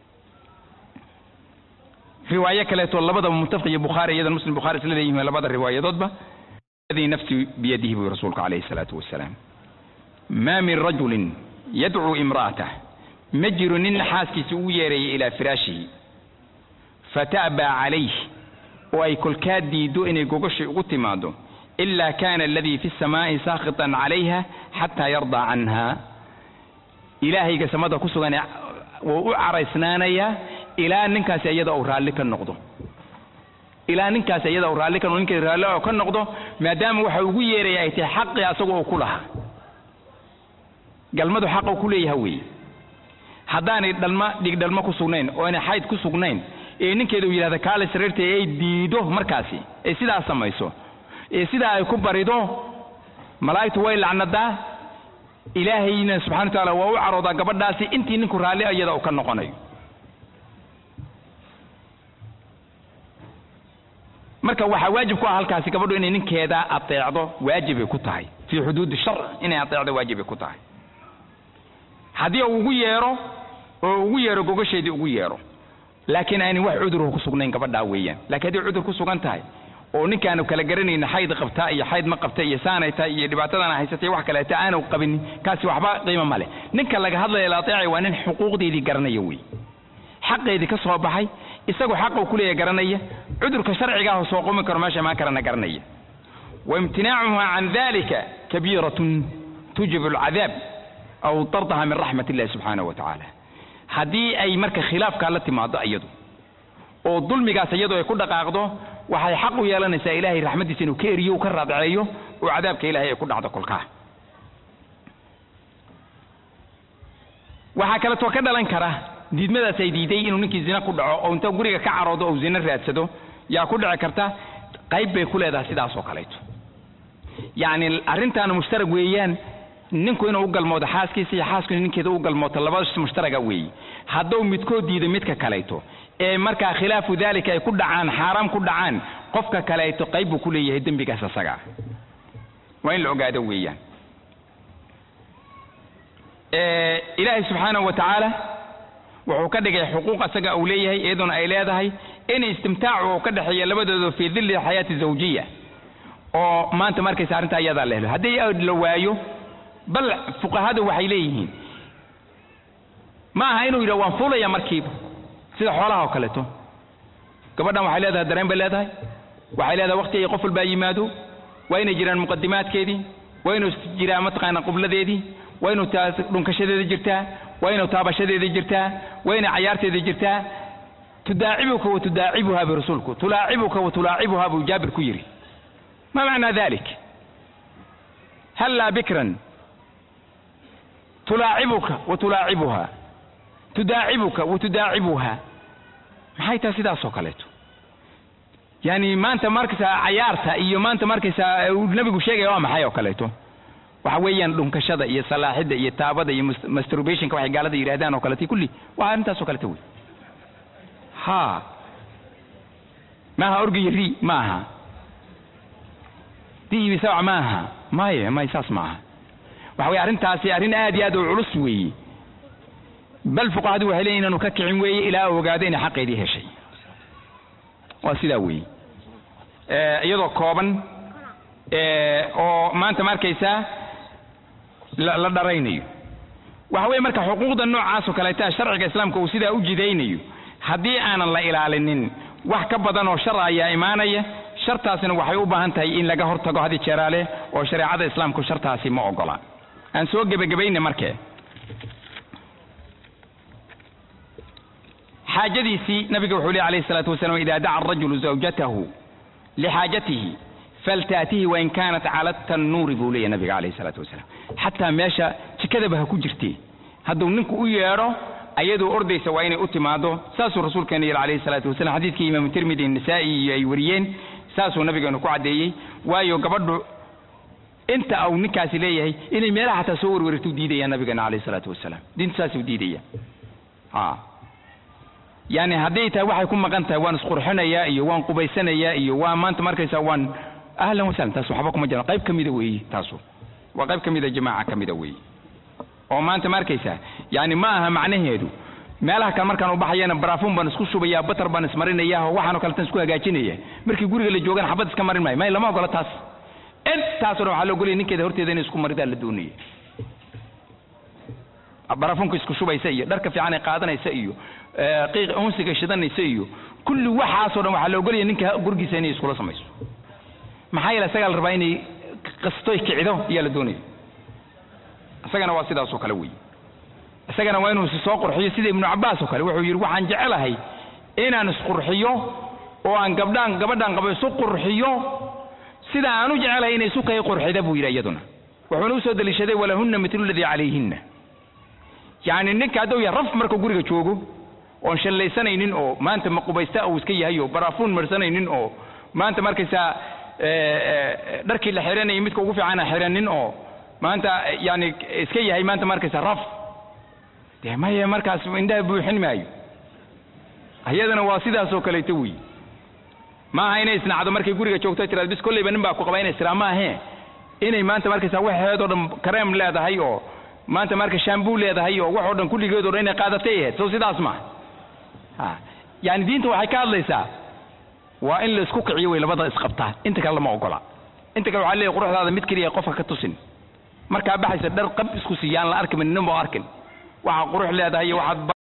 riwaayo kaleeto labadaba muttafaq iyo bukhaari iyadan muslim bukhari isla leeyihiin labada riwaayadoodba alladii nafsi biyadihi buu rasuulku calayhi salaatu wasalaam ma min rajulin yadcuu imra'atah ma jiro nin xaaskiisa ugu yeeraya ilaa firaashihi fata'baa calayh oo ay kolkaa diido inay gogashay ugu timaado ila kana aladii fi samaa'i saakhitan calayha xataa yardaa canha ilaahayga samada ku sugan wuu u caraysnaanayaa ilaa ninkaasi iyada uu raalli ka noqdo ilaa ninkaasi iyada uu raalli ka noqdo ninkeeda raalli oo ka noqdo maadaama waxa ugu yeeraya ay tahay xaqii asaga uu ku lahaa galmadu xaqa uu ku leeyaha weeye haddaanay dhalma dhig dhalmo ku sugnayn oo aanay xayd ku sugnayn ee ninkeeda uu yidhahda kaale sariirta ay diido markaasi ee sidaas samayso ee sidaa ay ku barido malaa'igtu way lacnadaa ilaahayna subxana wa tacaala waa u caroodaa gabadhaasi intii ninku raalli iyada uu ka noqonayo marka waxaa waajib ku ah halkaasi gabadhu inay ninkeeda ateecdo waajibay ku tahay fii xuduudi shar inay ateecdo waajibay ku tahay haddii uu ugu yeero oo ugu yeero gogasheedii ugu yeero laakiin aanay wax cudurhu ku sugnayn gabadhaa weeyaan lakiin hadday cudur ku sugan tahay oo ninkaanu kala garanayna xayd qabtaa iyo xayd ma qabta iyo saanay tahay iyo dhibaatadana haysatay wax kaleeta aanu qabinin kaasi waxba qiimo ma leh ninka laga hadlaya la ateecay waa nin xuquuqdeedii garanaya wey xaqeedii ka soo baxay isagoo xaqa uu kuleeyahay garanaya cudurka sharcigaah soo qumi karo meesha imaan karana garanaya waimtinaacuha can dalika kabiiratun tujibu alcadaab aw tardaha min raxmat illahi subxaanahu wa tacaala haddii ay marka khilaafkaa la timaado iyadu oo dulmigaas iyadu ay ku dhaqaaqdo waxay xaq u yeelanaysaa ilaahay raxmaddiisa inuu ka eriyo u ka raadceeyo oo cadaabka ilahay ay ku dhacdo kolkaa waxaa kaleetoo ka dhalan kara diidmadaas ay diiday inuu ninkii zina ku dhaco oo inta guriga ka caroodo ou zina raadsado yaa ku dhici karta qayb bay ku leedahay sidaas oo kaleeto yacni arrintaana mushtarag weeyaan ninku inuu u galmoodo xaaskiisa iyo xaasku ninkeeda u galmooto labada mushtaraga weeye hadduu midkood diido midka kaleeto ee markaa khilaafu dalika ay ku dhacaan xaaraam ku dhacaan qofka kaleeto qayb buu ku leeyahay dembigaas asaga waa in la ogaado weeyaan ilaahay subxaanahu wa tacaala wuxuu ka dhigay xuquuq asaga uu leeyahay iyaduna ay leedahay in istimtaacu uu ka dhexeeya labadooda fii dilli xayaati zawjiya oo maanta markaysa arrintaa iyadaa la helo haddii la waayo bal fuqahadu waxay leeyihiin ma aha inuu yidhah waan fuulaya markiiba sida xoolaha oo kaleeto gabadhan waxay leedahay dareen bay leedahay waxay leedahay waqti ay qof walbaa yimaado waa inay jiraan muqadimaadkeedii waa inuu jiraa mataqaana qubladeedii waa inuu taas dhunkashadeeda jirtaa waa inuu taabashadeeda jirtaa waa inay cayaarteeda jirtaa tudaacibuka wa tudaacibuha bu rasuulku tulaacibuka wa tulaacibuha buu jaabir ku yidhi ma macnaa dalik hallaa bikran tulaacibuka wa tulaacibuha tudaacibuka wa tudaacibuha maxay tahay sidaas oo kaleeto yani maanta markaysaa cayaarta iyo maanta markaysaa uu nabigu sheegaya waa maxay oo kaleeto waxa weeyaan dhunkashada iyo salaaxidda iyo taabada iyo mas- masturbationka waxay gaalada yidhahdaan oo kaleeto kulli waa arrintaas oo kaleeto wey ha maaha orgiyo ri maaha diibi sawac maaha maye may saas maaha waxa weye arrintaasi arrin aad iyo aad u culus weeye bal fuqahadu waxay leeyihin inaanu ka kicin weeye ilaa uu ogaado inay xaqeedii heshay waa sidaa weeye iyadoo kooban oo maanta ma arkaysaa la la dharaynayo waxa weye marka xuquuqda noocaas oo kaleeta sharciga islaamka uu sidaa u jidaynayo haddii aanan la ilaalinin wax ka badan oo shar ayaa imaanaya shartaasina waxay u baahan tahay in laga hortago hadi jeeraale oo shareecada islaamku shartaasi ma ogola aan soo gebagabayna markee xaajadiisii nabiga wuxuu lehy alayhi salaatu wasalam ida daca arajulu zawjatahu lixaajatihi faltaatihi wain kaanat cala tannuuri buu leeyahy nabiga alayhi salaatu wasalaam xataa meesha jikadaba ha ku jirtee hadduu ninku u yeedho ayadoo ordaysa waa inay u timaado saasuu rasuulkeena yidhi alayhi salaatu wasalam xadiidkii imaamu tirmidi nisaa'i iyo ay wariyeen saasuu nabigeenu ku caddeeyey waayo gabadhu inta uu ninkaasi leeyahay inay meelaha xataa soo warwareegtuu diidaya nabigeena alayhi salaatu wasalaam diintu saasuu diidaya ha yani hadday tahay waxay ku maqan tahay waan isqurxinayaa iyo waan qubaysanayaa iyo waa maanta markaysaa waan ahlan wasahlan taas waxba kuma jiraan qayb ka mida weeye taasu waa qayb ka mida jamaaca ka mida weeye oo maanta ma arkaysaa yani ma aha macnaheedu meelaha kale markaan u baxayana baraafuun baan isku shubayaa batar baan ismarinaya oo waxaanoo kaletan isku hagaajinaya markii guriga la joogana xabad iska marin maayo may lama ogola taas intaasoo dhan waxaa la ogolaya ninkeeda horteeda inay isku maridaa la doonaya baraafuunka isku shubaysa iyo dharka fiican ay qaadanaysa iyo qiiq unsiga shidanaysa iyo kulli waxaasoo dhan waxaa la ogolaya ninka gurigiisa inay iskula samayso maxaa yeele isagaa la rabaa inay qastoy kicido ayaa la doonaya isagana waa sidaasoo kale wey isagana waa inuu soo qurxiyo sida ibnu cabbaas oo kale wuxuu yidhi waxaan jecelahay inaan isqurxiyo oo aan gabdhaan gabadhaan qabo isu qurxiyo sida aan u jecelahay inay isu kay qurxida buu yidhi iyaduna wuxuuna usoo deliishaday walahunna mitlu ladii calayhinna yacni ninka hadduu yahay raf markuu guriga joogo oon shallaysanaynin oo maanta maqubaysta uu iska yahay oo baraafuun marsanaynin oo maanta markaysaa dharkii la xiranayay midka ugu fiicana xiranin oo maanta yani iska yahay maanta markaysa raf dee maya markaas indhaha buuxin maayo ayadana waa sidaas oo kaleeto wey maaha inay isnacdo markay guriga joogto tiraad bis kolleyba nin baa ku qaba inay siraa maahee inay maanta markaysa waxeedoo dhan kareem leedahay oo maanta marka shambuu leedahay oo waxoo dhan kulligeedoo dhan inay qaadatay ahayd soo sidaas ma ha yani diinta waxay ka hadlaysaa waa in la isku kiciyo way labada isqabtaa inta kale lama ogola inta kale waxaa leeyahy quruxdaada mid keliya qofka ka tusin markaa baxaysa dhar qab isku siiyaan la arki nin boo arkin waxaa qurux leedahay iyo waxaad